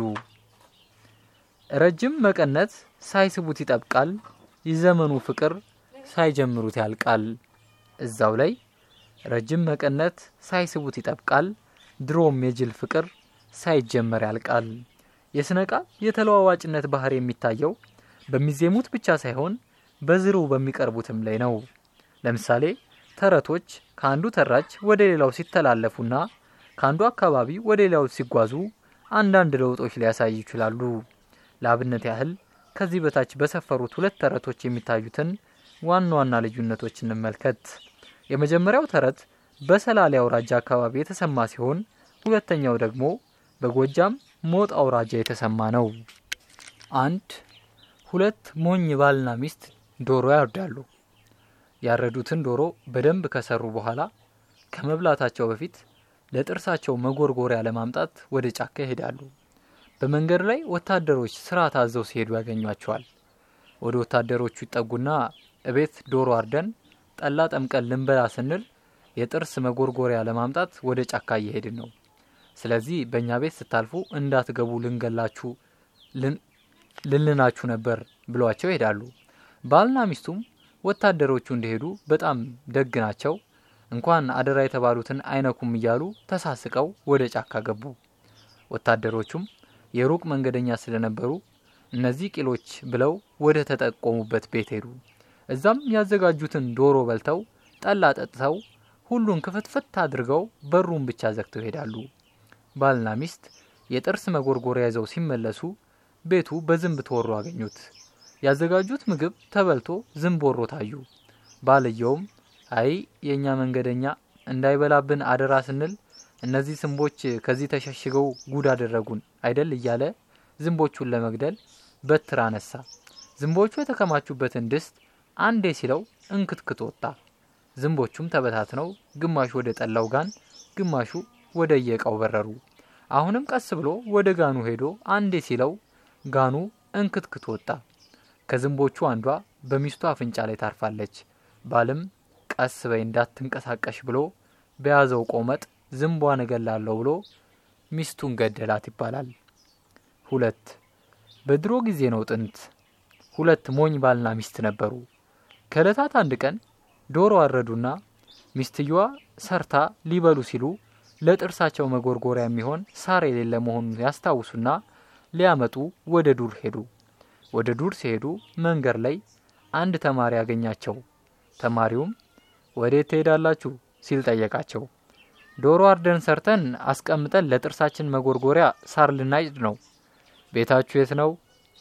ረጅም መቀነት ሳይስቡት ይጠብቃል የዘመኑ ፍቅር ሳይጀምሩት ያልቃል። እዛው ላይ ረጅም መቀነት ሳይስቡት ይጠብቃል ድሮም የጅል ፍቅር ሳይጀመር ያልቃል። የስነ ቃል የተለዋዋጭነት ባህሪ የሚታየው በሚዜሙት ብቻ ሳይሆን በዝርው በሚቀርቡትም ላይ ነው። ለምሳሌ ተረቶች ከአንዱ ተራች ወደ ሌላው ሲተላለፉና ከአንዱ አካባቢ ወደ ሌላው ሲጓዙ አንዳንድ ለውጦች ሊያሳዩ ይችላሉ። ለአብነት ያህል ከዚህ በታች በሰፈሩት ሁለት ተረቶች የሚታዩትን ዋና ዋና ልዩነቶች እንመልከት። የመጀመሪያው ተረት በሰላሌ አውራጃ አካባቢ የተሰማ ሲሆን ሁለተኛው ደግሞ በጎጃም ሞጣ አውራጃ የተሰማ ነው። አንድ ሁለት ሞኝ ባልና ሚስት ዶሮ ያርዳሉ። ያረዱትን ዶሮ በደንብ ከሰሩ በኋላ ከመብላታቸው በፊት ለጥርሳቸው መጎርጎሪያ ለማምጣት ወደ ጫካ ይሄዳሉ። በመንገድ ላይ ወታደሮች ስራ ታዘው ሲሄዱ ያገኟቸዋል። ወደ ወታደሮቹ ይጠጉና እቤት ዶሮ አርደን ጠላ ጠምቀን ልንበላ ስንል የጥርስ መጎርጎሪያ ለማምጣት ወደ ጫካ እየሄድን ነው። ስለዚህ በእኛ ቤት ስታልፉ እንዳትገቡ ልንገላችሁ ልንናችሁ ነበር ብሏቸው ይሄዳሉ። ባልና ሚስቱም ወታደሮቹ እንደሄዱ በጣም ደግ ናቸው፣ እንኳን አደራ የተባሉትን አይነኩም እያሉ ተሳስቀው ወደ ጫካ ገቡ። ወታደሮቹም የሩቅ መንገደኛ ስለነበሩ እነዚህ ቂሎች ብለው ወደ ተጠቆሙበት ቤት ሄዱ። እዛም ያዘጋጁትን ዶሮ በልተው ጠላ ጠጥተው ሁሉን ክፍትፍት አድርገው በሩን ብቻ ዘግተው ይሄዳሉ። ባልና ሚስት የጥርስ መጎርጎሪያ ይዘው ሲመለሱ ቤቱ በዝንብ ተወሮ አገኙት። ያዘጋጁት ምግብ ተበልቶ ዝንብ ወሮ ታዩ። ባልየውም አይ የእኛ መንገደኛ እንዳይበላብን አደራ ስንል እነዚህ ዝንቦች ከዚህ ተሸሽገው ጉድ አደረጉን አይደል እያለ ዝንቦቹን ለመግደል በትር አነሳ። ዝንቦቹ የተከማቹበትን ድስት አንዴ ሲለው እንክትክት ወጣ። ዝንቦቹም ተበታትነው ግማሹ ወደ ጠላው ጋን፣ ግማሹ ወደ የእቃው በረሩ። አሁንም ቀስ ብሎ ወደ ጋኑ ሄዶ አንዴ ሲለው ጋኑ እንክትክት ወጣ። ከዝንቦቹ አንዷ በሚስቱ አፍንጫ ላይ ታርፋለች። ባልም ቀስ በይ እንዳትንቀሳቀሽ ብሎ በያዘው ቆመጥ ዝንቧን እገላለሁ ብሎ ሚስቱን ገደላት ይባላል። ሁለት በድሮ ጊዜ ነው ጥንት ሁለት ሞኝ ባልና ሚስት ነበሩ። ከእለታት አንድ ቀን ዶሮ አረዱና ሚስትየዋ ሰርታ ሊበሉ ሲሉ ለጥርሳቸው መጎርጎሪያ የሚሆን ሳር የሌለ መሆኑን ያስታውሱና ሊያመጡ ወደ ዱር ሄዱ። ወደ ዱር ሲሄዱ መንገድ ላይ አንድ ተማሪ ያገኛቸው። ተማሪውም ወዴት ትሄዳላችሁ ሲል ጠየቃቸው። ዶሮ አርደን ሰርተን አስቀምጠን ለጥርሳችን መጎርጎሪያ ሳር ልናጭድ ነው። ቤታችሁ የት ነው?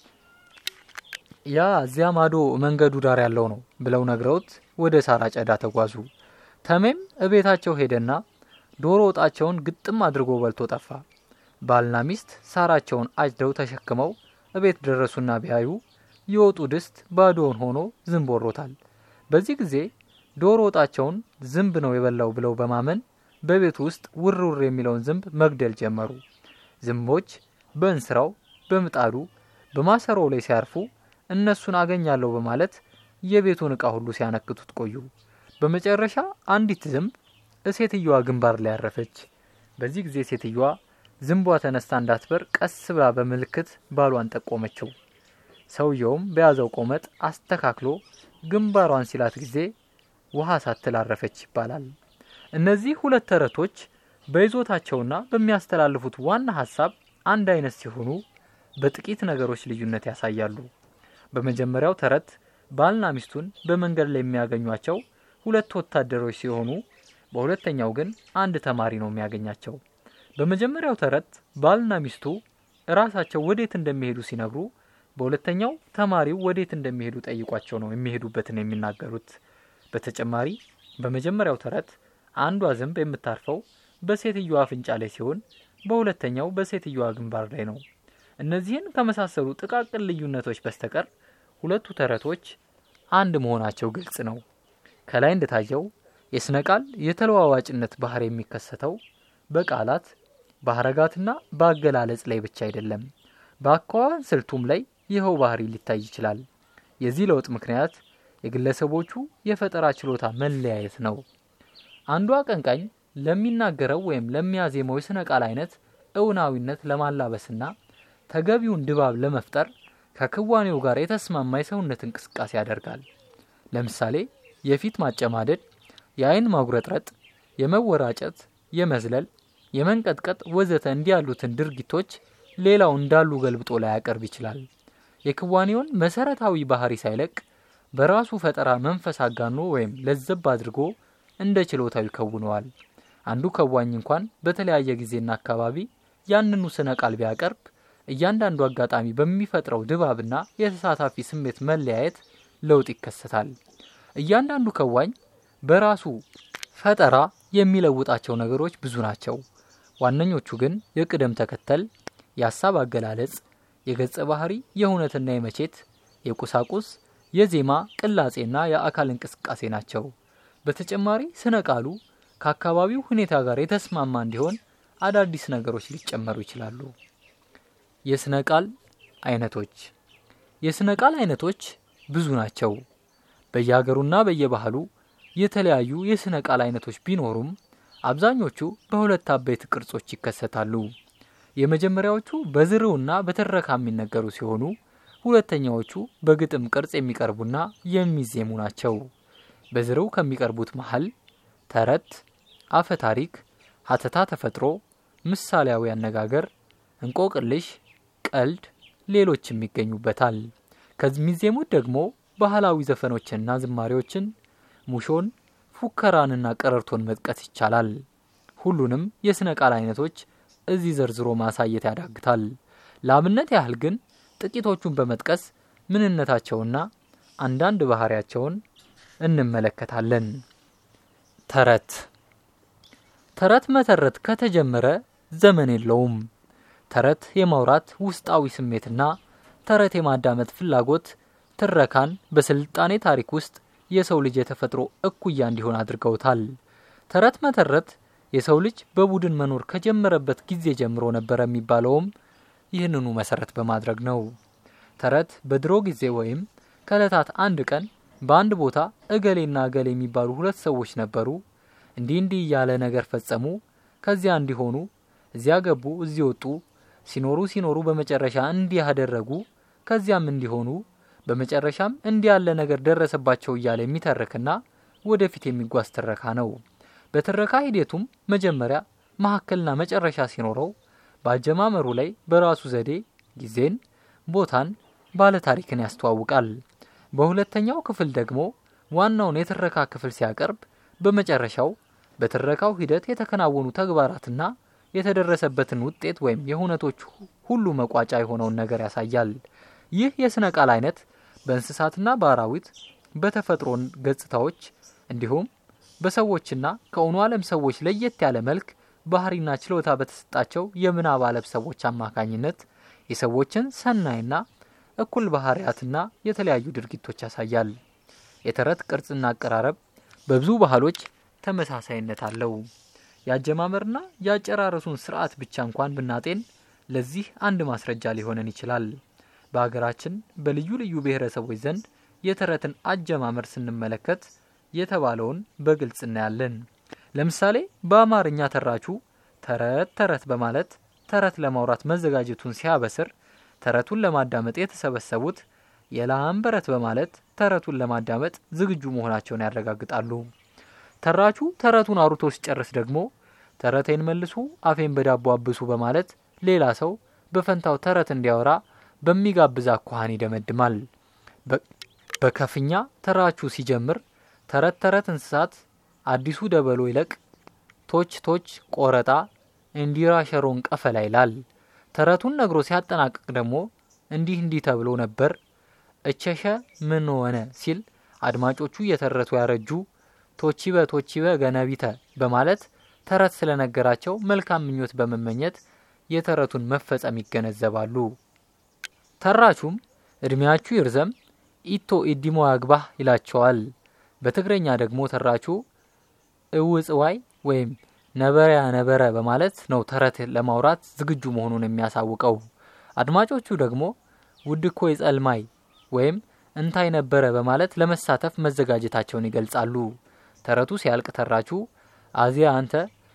ያ እዚያ ማዶ መንገዱ ዳር ያለው ነው ብለው ነግረውት ወደ ሳር አጨዳ ተጓዙ። ተሜም እቤታቸው ሄደና ዶሮ ወጣቸውን ግጥም አድርጎ በልቶ ጠፋ። ባልና ሚስት ሳራቸውን አጭደው ተሸክመው እቤት ደረሱና ቢያዩ የወጡ ድስት ባዶውን ሆኖ ዝንብ ወሮታል። በዚህ ጊዜ ዶሮ ወጣቸውን ዝንብ ነው የበላው ብለው በማመን በቤቱ ውስጥ ውር ውር የሚለውን ዝንብ መግደል ጀመሩ። ዝንቦች በእንስራው፣ በምጣዱ፣ በማሰሮው ላይ ሲያርፉ እነሱን አገኛለሁ በማለት የቤቱን ዕቃ ሁሉ ሲያነክቱት ቆዩ። በመጨረሻ አንዲት ዝንብ እሴትየዋ ግንባር ላይ ያረፈች። በዚህ ጊዜ ሴትየዋ ዝንቧ ተነስታ እንዳትበር ቀስ ብላ በምልክት ባሏን ጠቆመችው። ሰውየውም በያዘው ቆመጥ አስተካክሎ ግንባሯን ሲላት ጊዜ ውሃ ሳትል አረፈች ይባላል። እነዚህ ሁለት ተረቶች በይዞታቸውና በሚያስተላልፉት ዋና ሀሳብ አንድ አይነት ሲሆኑ በጥቂት ነገሮች ልዩነት ያሳያሉ። በመጀመሪያው ተረት ባልና ሚስቱን በመንገድ ላይ የሚያገኟቸው ሁለት ወታደሮች ሲሆኑ በሁለተኛው ግን አንድ ተማሪ ነው የሚያገኛቸው። በመጀመሪያው ተረት ባልና ሚስቱ እራሳቸው ወዴት እንደሚሄዱ ሲነግሩ፣ በሁለተኛው ተማሪው ወዴት እንደሚሄዱ ጠይቋቸው ነው የሚሄዱበትን የሚናገሩት። በተጨማሪ በመጀመሪያው ተረት አንዷ ዝንብ የምታርፈው በሴትዮዋ አፍንጫ ላይ ሲሆን በሁለተኛው በሴትዮዋ ግንባር ላይ ነው። እነዚህን ከመሳሰሉ ጥቃቅን ልዩነቶች በስተቀር ሁለቱ ተረቶች አንድ መሆናቸው ግልጽ ነው። ከላይ እንደታየው የስነ ቃል የተለዋዋጭነት ባህር የሚከሰተው በቃላት በሀረጋትና በአገላለጽ ላይ ብቻ አይደለም። በአኳኋን ስልቱም ላይ ይኸው ባህሪ ሊታይ ይችላል። የዚህ ለውጥ ምክንያት የግለሰቦቹ የፈጠራ ችሎታ መለያየት ነው። አንዱ አቀንቃኝ ለሚናገረው ወይም ለሚያዜመው የስነ ቃል አይነት እውናዊነት ለማላበስና ተገቢውን ድባብ ለመፍጠር ከክዋኔው ጋር የተስማማ የሰውነት እንቅስቃሴ ያደርጋል። ለምሳሌ የፊት ማጨማደድ፣ የአይን ማጉረጥረጥ፣ የመወራጨት፣ የመዝለል፣ የመንቀጥቀጥ ወዘተ እንዲህ ያሉትን ድርጊቶች ሌላው እንዳሉ ገልብጦ ላያቀርብ ይችላል። የክዋኔውን መሰረታዊ ባህሪ ሳይለቅ በራሱ ፈጠራ መንፈስ አጋኖ ወይም ለዘብ አድርጎ እንደ ችሎታው ይከውነዋል። አንዱ ከዋኝ እንኳን በተለያየ ጊዜና አካባቢ ያንኑ ስነ ቃል ቢያቀርብ እያንዳንዱ አጋጣሚ በሚፈጥረው ድባብና የተሳታፊ ስሜት መለያየት ለውጥ ይከሰታል። እያንዳንዱ ከዋኝ በራሱ ፈጠራ የሚለውጣቸው ነገሮች ብዙ ናቸው። ዋነኞቹ ግን የቅደም ተከተል፣ የሀሳብ አገላለጽ፣ የገጸ ባህሪ፣ የእውነትና የመቼት፣ የቁሳቁስ፣ የዜማ ቅላጼና የአካል እንቅስቃሴ ናቸው። በተጨማሪ ስነ ቃሉ ከአካባቢው ሁኔታ ጋር የተስማማ እንዲሆን አዳዲስ ነገሮች ሊጨመሩ ይችላሉ። የስነ ቃል አይነቶች የስነ ቃል አይነቶች ብዙ ናቸው። በየሀገሩና በየባህሉ የተለያዩ የስነ ቃል አይነቶች ቢኖሩም አብዛኞቹ በሁለት አበይት ቅርጾች ይከሰታሉ። የመጀመሪያዎቹ በዝርውና በትረካ የሚነገሩ ሲሆኑ ሁለተኛዎቹ በግጥም ቅርጽ የሚቀርቡና የሚዜሙ ናቸው። በዝርው ከሚቀርቡት መሀል ተረት፣ አፈ ታሪክ፣ ሀተታ ተፈጥሮ፣ ምሳሌያዊ አነጋገር፣ እንቆቅልሽ፣ ቀልድ፣ ሌሎችም ይገኙበታል። ከሚዜሙት ደግሞ ባህላዊ ዘፈኖችንና ዝማሬዎችን፣ ሙሾን፣ ፉከራንና ቀረርቶን መጥቀስ ይቻላል። ሁሉንም የሥነ ቃል አይነቶች እዚህ ዘርዝሮ ማሳየት ያዳግታል። ለአብነት ያህል ግን ጥቂቶቹን በመጥቀስ ምንነታቸውና አንዳንድ ባህሪያቸውን እንመለከታለን። ተረት ተረት መተረት ከተጀመረ ዘመን የለውም። ተረት የማውራት ውስጣዊ ስሜትና ተረት የማዳመጥ ፍላጎት ትረካን በስልጣኔ ታሪክ ውስጥ የሰው ልጅ የተፈጥሮ እኩያ እንዲሆን አድርገውታል። ተረት መተረት የሰው ልጅ በቡድን መኖር ከጀመረበት ጊዜ ጀምሮ ነበረ የሚባለውም ይህንኑ መሰረት በማድረግ ነው። ተረት በድሮ ጊዜ ወይም ከእለታት አንድ ቀን በአንድ ቦታ እገሌና እገሌ የሚባሉ ሁለት ሰዎች ነበሩ። እንዲህ እንዲህ እያለ ነገር ፈጸሙ። ከዚያ እንዲሆኑ፣ እዚያ ገቡ፣ እዚህ ወጡ፣ ሲኖሩ ሲኖሩ በመጨረሻ እንዲህ ያደረጉ፣ ከዚያም እንዲሆኑ፣ በመጨረሻም እንዲህ ያለ ነገር ደረሰባቸው እያለ የሚተርክና ወደፊት የሚጓዝ ትረካ ነው። በትረካ ሂደቱም መጀመሪያ መካከልና መጨረሻ ሲኖረው በአጀማመሩ ላይ በራሱ ዘዴ ጊዜን፣ ቦታን፣ ባለታሪክን ያስተዋውቃል። በሁለተኛው ክፍል ደግሞ ዋናውን የትረካ ክፍል ሲያቀርብ በመጨረሻው በትረካው ሂደት የተከናወኑ ተግባራትና የተደረሰበትን ውጤት ወይም የሁነቶች ሁሉ መቋጫ የሆነውን ነገር ያሳያል። ይህ የሥነ ቃል አይነት በእንስሳትና በአራዊት በተፈጥሮ ገጽታዎች እንዲሁም በሰዎችና ከእውኑ ዓለም ሰዎች ለየት ያለ መልክ ባህሪና ችሎታ በተሰጣቸው የምናብ ዓለም ሰዎች አማካኝነት የሰዎችን ሰናይና እኩል ባህሪያትና የተለያዩ ድርጊቶች ያሳያል። የተረት ቅርጽና አቀራረብ በብዙ ባህሎች ተመሳሳይነት አለው። የአጀማመርና የአጨራረሱን ስርዓት ብቻ እንኳን ብናጤን ለዚህ አንድ ማስረጃ ሊሆነን ይችላል። በሀገራችን በልዩ ልዩ ብሔረሰቦች ዘንድ የተረትን አጀማመር ስንመለከት የተባለውን በግልጽ እናያለን። ለምሳሌ በአማርኛ ተራቹ ተረት ተረት በማለት ተረት ለማውራት መዘጋጀቱን ሲያበስር ተረቱን ለማዳመጥ የተሰበሰቡት የላም በረት በማለት ተረቱን ለማዳመጥ ዝግጁ መሆናቸውን ያረጋግጣሉ። ተራቹ ተረቱን አውርቶ ሲጨርስ ደግሞ ተረቴን መልሱ፣ አፌን በዳቦ አብሱ በማለት ሌላ ሰው በፈንታው ተረት እንዲያወራ በሚጋብዝ አኳኋን ይደመድማል። በከፍኛ ተራቹ ሲጀምር ተረት ተረት እንስሳት አዲሱ ደበሎ ይለቅ፣ ቶች ቶች ቆረጣ፣ እንዲራ ሸሮን ቀፈላ ይላል። ተረቱን ነግሮ ሲያጠናቅቅ ደግሞ እንዲህ እንዲህ ተብሎ ነበር እቸሸ ምን ሆነ ሲል አድማጮቹ እየተረቱ ያረጁ ቶቺበ ቶቺበ ገነቢተ በማለት ተረት ስለነገራቸው መልካም ምኞት በመመኘት የተረቱን መፈጸም ይገነዘባሉ። ተራቹም እድሜያችሁ ይርዘም ኢቶ ኢዲሞ ያግባህ ይላቸዋል። በትግረኛ ደግሞ ተራቹ እውጽዋይ ወይም ነበሪያ ነበረ በማለት ነው ተረት ለማውራት ዝግጁ መሆኑን የሚያሳውቀው። አድማጮቹ ደግሞ ውድኮ የጸልማይ ወይም እንታይ ነበረ በማለት ለመሳተፍ መዘጋጀታቸውን ይገልጻሉ። ተረቱ ሲያልቅ ተራቹ አዚያ አንተ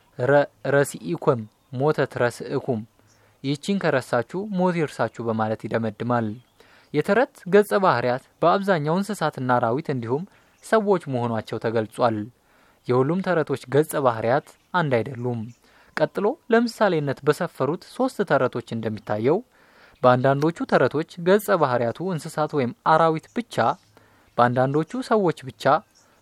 ረሲኢኩም ሞተት ረስእኩም ይህቺን ከረሳችሁ ሞት ይርሳችሁ በማለት ይደመድማል። የተረት ገጸ ባህርያት በአብዛኛው እንስሳትና አራዊት እንዲሁም ሰዎች መሆናቸው ተገልጿል። የሁሉም ተረቶች ገጸ ባህርያት አንድ አይደሉም። ቀጥሎ ለምሳሌነት በሰፈሩት ሶስት ተረቶች እንደሚታየው በአንዳንዶቹ ተረቶች ገጸ ባህርያቱ እንስሳት ወይም አራዊት ብቻ፣ በአንዳንዶቹ ሰዎች ብቻ፣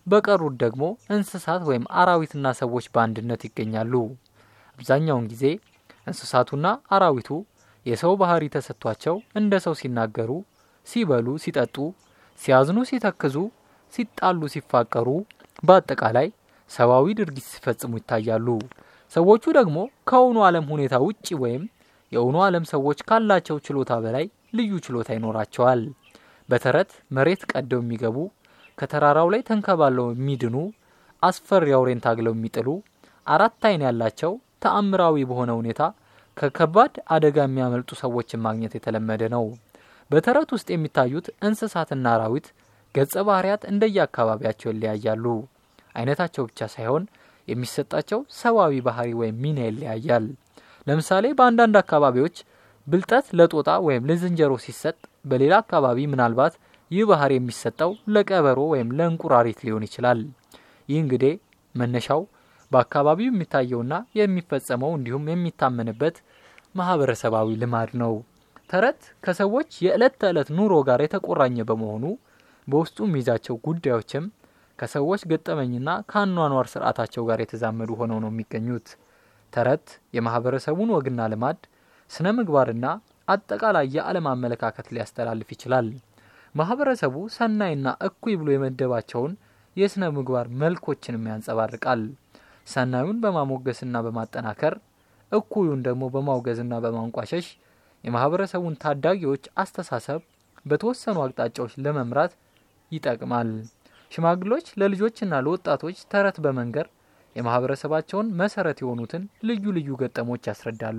በቀሩት ደግሞ እንስሳት ወይም አራዊትና ሰዎች በአንድነት ይገኛሉ። አብዛኛውን ጊዜ እንስሳቱና አራዊቱ የሰው ባህሪ ተሰጥቷቸው እንደ ሰው ሲናገሩ፣ ሲበሉ፣ ሲጠጡ፣ ሲያዝኑ፣ ሲተክዙ፣ ሲጣሉ፣ ሲፋቀሩ፣ በአጠቃላይ ሰብአዊ ድርጊት ሲፈጽሙ ይታያሉ። ሰዎቹ ደግሞ ከእውኑ ዓለም ሁኔታ ውጪ ወይም የእውኑ ዓለም ሰዎች ካላቸው ችሎታ በላይ ልዩ ችሎታ ይኖራቸዋል። በተረት መሬት ቀደው የሚገቡ ከተራራው ላይ ተንከባለው የሚድኑ አስፈሪ አውሬን ታግለው የሚጥሉ አራት ዓይን ያላቸው ተአምራዊ በሆነ ሁኔታ ከከባድ አደጋ የሚያመልጡ ሰዎችን ማግኘት የተለመደ ነው። በተረት ውስጥ የሚታዩት እንስሳትና አራዊት ገጸ ባህሪያት እንደየአካባቢያቸው ይለያያሉ። አይነታቸው ብቻ ሳይሆን የሚሰጣቸው ሰብአዊ ባህሪ ወይም ሚና ይለያያል። ለምሳሌ በአንዳንድ አካባቢዎች ብልጠት ለጦጣ ወይም ለዝንጀሮ ሲሰጥ፣ በሌላ አካባቢ ምናልባት ይህ ባህሪ የሚሰጠው ለቀበሮ ወይም ለእንቁራሪት ሊሆን ይችላል። ይህ እንግዲህ መነሻው በአካባቢው የሚታየውና የሚፈጸመው እንዲሁም የሚታመንበት ማህበረሰባዊ ልማድ ነው። ተረት ከሰዎች የዕለት ተዕለት ኑሮ ጋር የተቆራኘ በመሆኑ በውስጡ የሚይዛቸው ጉዳዮችም ከሰዎች ገጠመኝና ከአኗኗር ስርዓታቸው ጋር የተዛመዱ ሆነው ነው የሚገኙት። ተረት የማህበረሰቡን ወግና ልማድ፣ ስነ ምግባርና አጠቃላይ የዓለም አመለካከት ሊያስተላልፍ ይችላል። ማህበረሰቡ ሰናይና እኩይ ብሎ የመደባቸውን የስነ ምግባር መልኮችንም ያንጸባርቃል። ሰናዩን በማሞገስና በማጠናከር እኩዩን ደግሞ በማውገዝና በማንቋሸሽ የማህበረሰቡን ታዳጊዎች አስተሳሰብ በተወሰኑ አቅጣጫዎች ለመምራት ይጠቅማል። ሽማግሎች ለልጆችና ለወጣቶች ተረት በመንገር የማህበረሰባቸውን መሰረት የሆኑትን ልዩ ልዩ ገጠሞች ያስረዳሉ።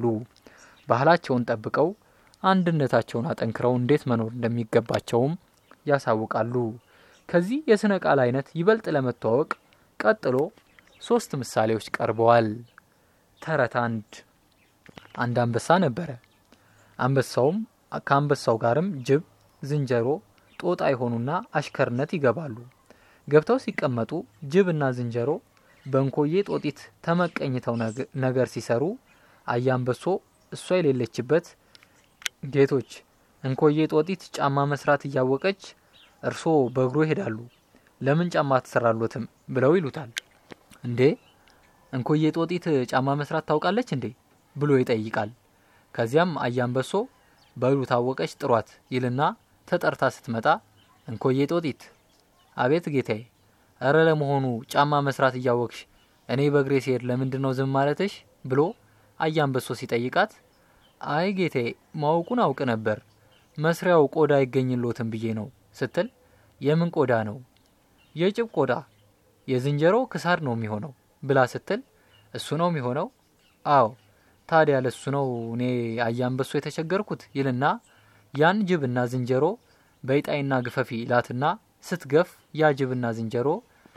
ባህላቸውን ጠብቀው አንድነታቸውን አጠንክረው እንዴት መኖር እንደሚገባቸውም ያሳውቃሉ። ከዚህ የስነ ቃል አይነት ይበልጥ ለመተዋወቅ ቀጥሎ ሶስት ምሳሌዎች ቀርበዋል። ተረት አንድ አንድ አንበሳ ነበረ። አንበሳውም ከአንበሳው ጋርም ጅብ፣ ዝንጀሮ፣ ጦጣ የሆኑና አሽከርነት ይገባሉ። ገብተው ሲቀመጡ ጅብና ዝንጀሮ በእንኮዬ ጦጢት ተመቀኝተው ነገር ሲሰሩ አያንበሶ እሷ የሌለችበት ጌቶች እንኮዬ ጦጢት ጫማ መስራት እያወቀች እርሶ በእግሩ ይሄዳሉ፣ ለምን ጫማ ትሰራሎትም ብለው ይሉታል። እንዴ እንኮዬ ጦጢት ጫማ መስራት ታውቃለች እንዴ ብሎ ይጠይቃል። ከዚያም አያንበሶ በሉ ታወቀች ጥሯት ይልና ተጠርታ ስትመጣ እንኮዬ ጦጢት፣ አቤት ጌታዬ፣ እረ ለመሆኑ ጫማ መስራት እያወቅሽ እኔ በእግሬ ሲሄድ ለምንድን ነው ዝም ማለትሽ? ብሎ አያንበሶ ሲጠይቃት አይ ጌታዬ ማወቁን አውቅ ነበር መስሪያው ቆዳ አይገኝሎትም ብዬ ነው ስትል የምን ቆዳ ነው? የጭብ ቆዳ የዝንጀሮ ክሳድ ነው የሚሆነው ብላ ስትል እሱ ነው የሚሆነው? አዎ ታዲያ ለሱ ነው እኔ አያንበሶ የተቸገርኩት ይልና ያን ጅብና ዝንጀሮ በይጣይና ግፈፊ ላትና ስትገፍ ያ ጅብና ዝንጀሮ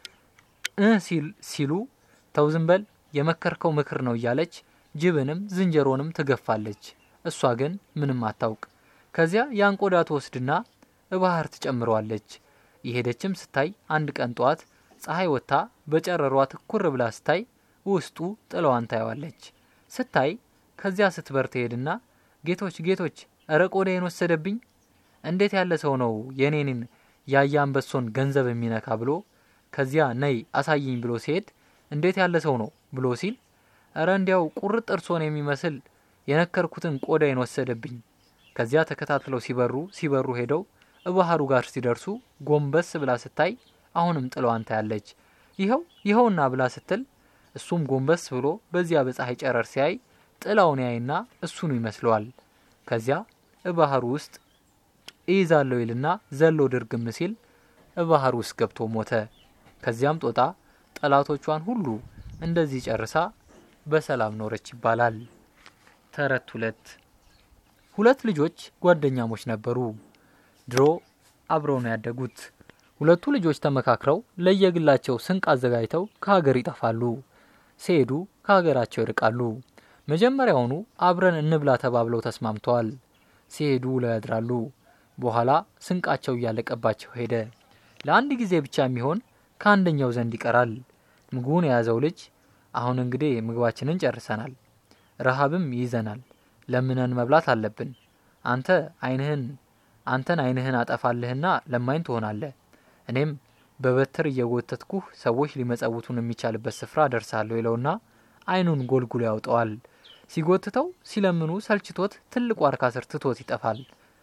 እ ሲሉ ተው ዝም በል የመከርከው ምክር ነው እያለች ጅብንም ዝንጀሮንም ትገፋለች። እሷ ግን ምንም አታውቅ። ከዚያ ያን ቆዳ ትወስድና ባህር ትጨምረዋለች። የሄደችም ስታይ አንድ ቀን ጠዋት ፀሐይ ወጥታ በጨረሯ ትኩር ብላ ስታይ ውስጡ ጥለዋን ታየዋለች። ስታይ ከዚያ ስትበር ትሄድና ጌቶች ጌቶች፣ እረ ቆዳዬን ወሰደብኝ! እንዴት ያለ ሰው ነው የኔንን ያየ አንበሶን ገንዘብ የሚነካ ብሎ ከዚያ ነይ አሳይኝ ብሎ ሲሄድ እንዴት ያለ ሰው ነው ብሎ ሲል እረ እንዲያው ቁርጥ እርሶን የሚመስል የነከርኩትን ቆዳዬን ወሰደብኝ። ከዚያ ተከታትለው ሲበሩ ሲበሩ ሄደው ባህሩ ጋር ሲደርሱ ጎንበስ ብላ ስታይ አሁንም ጥለዋን ታያለች። ይኸው ይኸውና ብላ ስትል እሱም ጎንበስ ብሎ በዚያ በፀሐይ ጨረር ሲያይ ጥላውን ያይና እሱኑ ይመስለዋል። ከዚያ ባህሩ ውስጥ እይዛለሁ ይልና ዘሎ ድርግም ሲል ባህር ውስጥ ገብቶ ሞተ። ከዚያም ጦጣ ጠላቶቿን ሁሉ እንደዚህ ጨርሳ በሰላም ኖረች ይባላል። ተረት ሁለት ሁለት ልጆች ጓደኛሞች ነበሩ። ድሮ አብረው ነው ያደጉት። ሁለቱ ልጆች ተመካክረው ለየግላቸው ስንቅ አዘጋጅተው ከሀገር ይጠፋሉ። ሲሄዱ ከሀገራቸው ይርቃሉ። መጀመሪያውኑ አብረን እንብላ ተባብለው ተስማምተዋል። ሲሄዱ ውለው ያድራሉ። በኋላ ስንቃቸው እያለቀባቸው ሄደ። ለአንድ ጊዜ ብቻ የሚሆን ከአንደኛው ዘንድ ይቀራል። ምግቡን የያዘው ልጅ አሁን እንግዲህ ምግባችንን ጨርሰናል፣ ረሃብም ይይዘናል፣ ለምነን መብላት አለብን። አንተ አይንህን አንተን አይንህን አጠፋልህና ለማኝ ትሆናለህ፣ እኔም በበትር እየጎተትኩህ ሰዎች ሊመጸውቱን የሚቻልበት ስፍራ ደርሳለሁ ይለውና አይኑን ጎልጉሎ ያውጠዋል። ሲጎትተው ሲለምኑ ሰልችቶት ትልቅ ዋርካ ስር ትቶት ይጠፋል።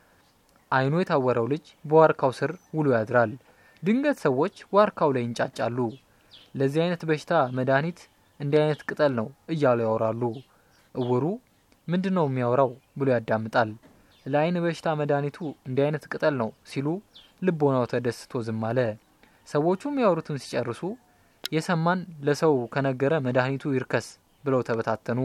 አይኑ የታወረው ልጅ በዋርካው ስር ውሎ ያድራል። ድንገት ሰዎች ዋርካው ላይ ይንጫጫሉ። ለዚህ አይነት በሽታ መድኃኒት እንዲህ አይነት ቅጠል ነው እያሉ ያወራሉ። እውሩ ምንድን ነው የሚያወራው ብሎ ያዳምጣል። ለአይን በሽታ መድኃኒቱ እንዲህ አይነት ቅጠል ነው ሲሉ ልቦናው ተደስቶ ዝም አለ። ሰዎቹ የሚያወሩትን ሲጨርሱ የሰማን ለሰው ከነገረ መድኃኒቱ ይርከስ ብለው ተበታተኑ።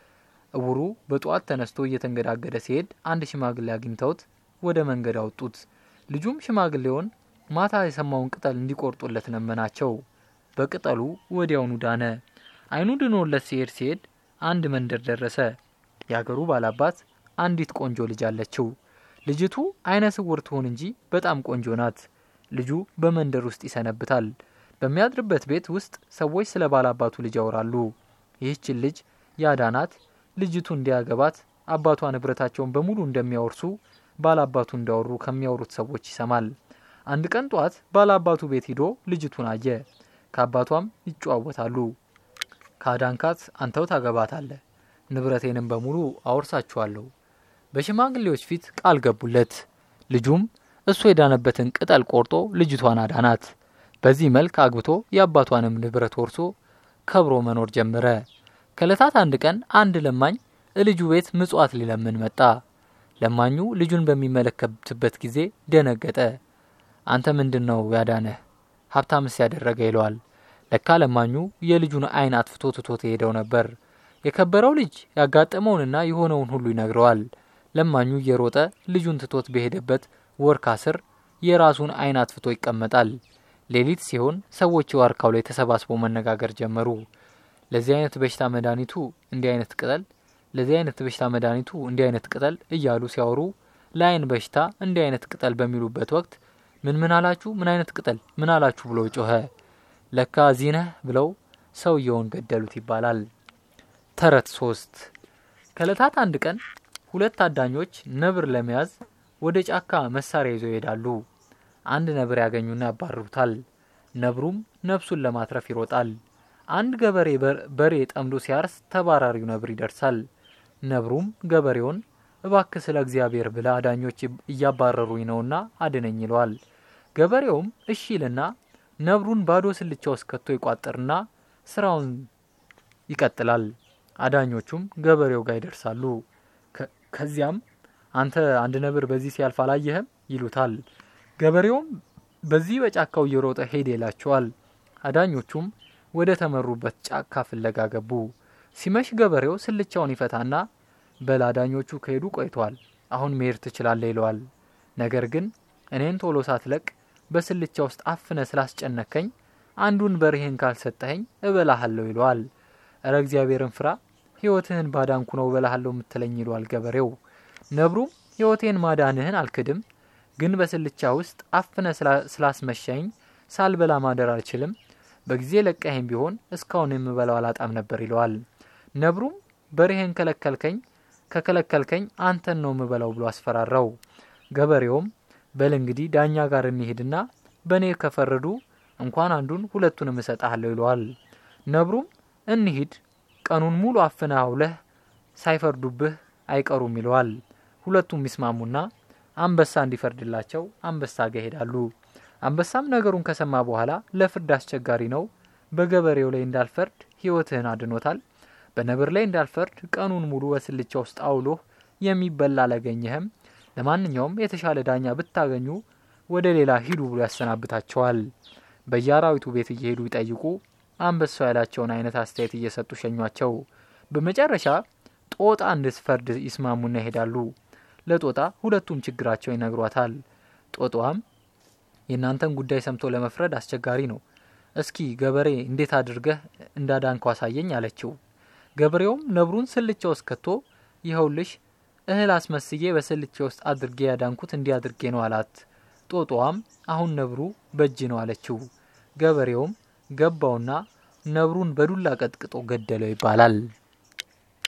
እውሩ በጠዋት ተነስቶ እየተንገዳገደ ሲሄድ አንድ ሽማግሌ አግኝተውት ወደ መንገድ አወጡት። ልጁም ሽማግሌውን ማታ የሰማውን ቅጠል እንዲቆርጡለት ለመናቸው። በቅጠሉ ወዲያውኑ ዳነ። አይኑ ድኖለት ሲሄድ ሲሄድ አንድ መንደር ደረሰ። የአገሩ ባላባት አንዲት ቆንጆ ልጅ አለችው። ልጅቱ አይነ ስውር ትሆን እንጂ በጣም ቆንጆ ናት። ልጁ በመንደር ውስጥ ይሰነብታል። በሚያድርበት ቤት ውስጥ ሰዎች ስለ ባላባቱ ልጅ ያወራሉ። ይህችን ልጅ ያዳናት ልጅቱ እንዲያገባት አባቷ ንብረታቸውን በሙሉ እንደሚያወርሱ ባላባቱ እንዳወሩ ከሚያወሩት ሰዎች ይሰማል። አንድ ቀን ጧት ባላባቱ ቤት ሂዶ ልጅቱን አየ። ከአባቷም ይጨዋወታሉ። ካዳንካት አንተው ታገባታለህ፣ ንብረቴንም በሙሉ አወርሳችኋለሁ። በሽማግሌዎች ፊት ቃል ገቡለት። ልጁም እሱ የዳነበትን ቅጠል ቆርጦ ልጅቷን አዳናት። በዚህ መልክ አግብቶ የአባቷንም ንብረት ወርሶ ከብሮ መኖር ጀመረ። ከእለታት አንድ ቀን አንድ ለማኝ ልጁ ቤት ምጽዋት ሊለምን መጣ። ለማኙ ልጁን በሚመለከትበት ጊዜ ደነገጠ። አንተ ምንድን ነው ያዳነህ? ሀብታምስ ያደረገ ይለዋል። ለካ ለማኙ የልጁን ዓይን አጥፍቶ ትቶት የሄደው ነበር። የከበረው ልጅ ያጋጠመውንና የሆነውን ሁሉ ይነግረዋል። ለማኙ እየሮጠ ልጁን ትቶት በሄደበት ወርካ ስር የራሱን ዓይን አጥፍቶ ይቀመጣል። ሌሊት ሲሆን ሰዎች ዋርካው ላይ ተሰባስበው መነጋገር ጀመሩ። ለዚህ አይነት በሽታ መድኃኒቱ እንዲህ አይነት ቅጠል፣ ለዚህ አይነት በሽታ መድኃኒቱ እንዲህ አይነት ቅጠል እያሉ ሲያወሩ ለአይን በሽታ እንዲህ አይነት ቅጠል በሚሉበት ወቅት ምን ምን አላችሁ? ምን አይነት ቅጠል ምን አላችሁ? ብሎ ጮኸ። ለካ እዚህ ነህ ብለው ሰውየውን ገደሉት ይባላል። ተረት ሶስት ከእለታት አንድ ቀን ሁለት አዳኞች ነብር ለመያዝ ወደ ጫካ መሳሪያ ይዘው ይሄዳሉ። አንድ ነብር ያገኙና ያባርሩታል። ነብሩም ነፍሱን ለማትረፍ ይሮጣል። አንድ ገበሬ በሬ ጠምዶ ሲያርስ ተባራሪው ነብር ይደርሳል። ነብሩም ገበሬውን እባክህ ስለ እግዚአብሔር ብለ አዳኞች እያባረሩኝ ነውና አድነኝ ይለዋል። ገበሬውም እሺ ይልና ነብሩን ባዶ ስልቻ ውስጥ ከቶ ይቋጥርና ስራውን ይቀጥላል። አዳኞቹም ገበሬው ጋር ይደርሳሉ። ከዚያም አንተ አንድ ነብር በዚህ ሲያልፍ አላየህም ይሉታል። ገበሬውም በዚህ በጫካው እየሮጠ ሄደ ይላቸዋል። አዳኞቹም ወደ ተመሩበት ጫካ ፍለጋ ገቡ። ሲመሽ ገበሬው ስልቻውን ይፈታና በል አዳኞቹ ከሄዱ ቆይተዋል፣ አሁን መሄድ ትችላለህ ይለዋል። ነገር ግን እኔን ቶሎ ሳትለቅ በስልቻ ውስጥ አፍነ ስላስጨነከኝ አንዱን በሬህን ካልሰጠኸኝ እበላሃለሁ ይለዋል። እረ እግዚአብሔርን ፍራ፣ ሕይወትህን ባዳንኩ ነው እበላሃለሁ የምትለኝ ይለዋል ገበሬው። ነብሩም ሕይወቴን ማዳንህን አልክድም፣ ግን በስልቻ ውስጥ አፍነ ስላስመሻኝ ሳልበላ ማደር አልችልም። በጊዜ ለቀኸኝ ቢሆን እስካሁን የምበላው አላጣም ነበር ይለዋል። ነብሩም በሬህን ከለከልከኝ ከከለከልከኝ አንተን ነው የምበላው ብሎ አስፈራራው። ገበሬውም በል እንግዲህ ዳኛ ጋር እንሄድና በእኔ ከፈረዱ እንኳን አንዱን ሁለቱንም እሰጥሃለሁ ይለዋል። ነብሩም እንሂድ፣ ቀኑን ሙሉ አፍነህ አውለህ ሳይፈርዱብህ አይቀሩም ይለዋል። ሁለቱም ይስማሙና አንበሳ እንዲፈርድላቸው አንበሳ ጋር ይሄዳሉ። አንበሳም ነገሩን ከሰማ በኋላ ለፍርድ አስቸጋሪ ነው፣ በገበሬው ላይ እንዳልፈርድ ሕይወትህን አድኖታል። በነብር ላይ እንዳልፈርድ ቀኑን ሙሉ በስልቻ ውስጥ አውሎህ የሚበላ አላገኘህም። ለማንኛውም የተሻለ ዳኛ ብታገኙ ወደ ሌላ ሂዱ ብሎ ያሰናብታቸዋል። በየአራዊቱ ቤት እየሄዱ ይጠይቁ፣ አንበሳው ያላቸውን አይነት አስተያየት እየሰጡ ሸኟቸው። በመጨረሻ ጦጣ እንድትፈርድ ይስማሙና ይሄዳሉ። ለጦጣ ሁለቱም ችግራቸው ይነግሯታል። ጦጣዋም የእናንተን ጉዳይ ሰምቶ ለመፍረድ አስቸጋሪ ነው፣ እስኪ ገበሬ እንዴት አድርገህ እንዳዳንከው አሳየኝ አለችው። ገበሬውም ነብሩን ስልቻ ውስጥ ከቶ ይኸውልሽ እህል አስመስዬ በስልቻ ውስጥ አድርጌ ያዳንኩት እንዲህ አድርጌ ነው አላት። ጦጣዋም አሁን ነብሩ በእጅ ነው አለችው። ገበሬውም ገባውና ነብሩን በዱላ ቀጥቅጦ ገደለው ይባላል።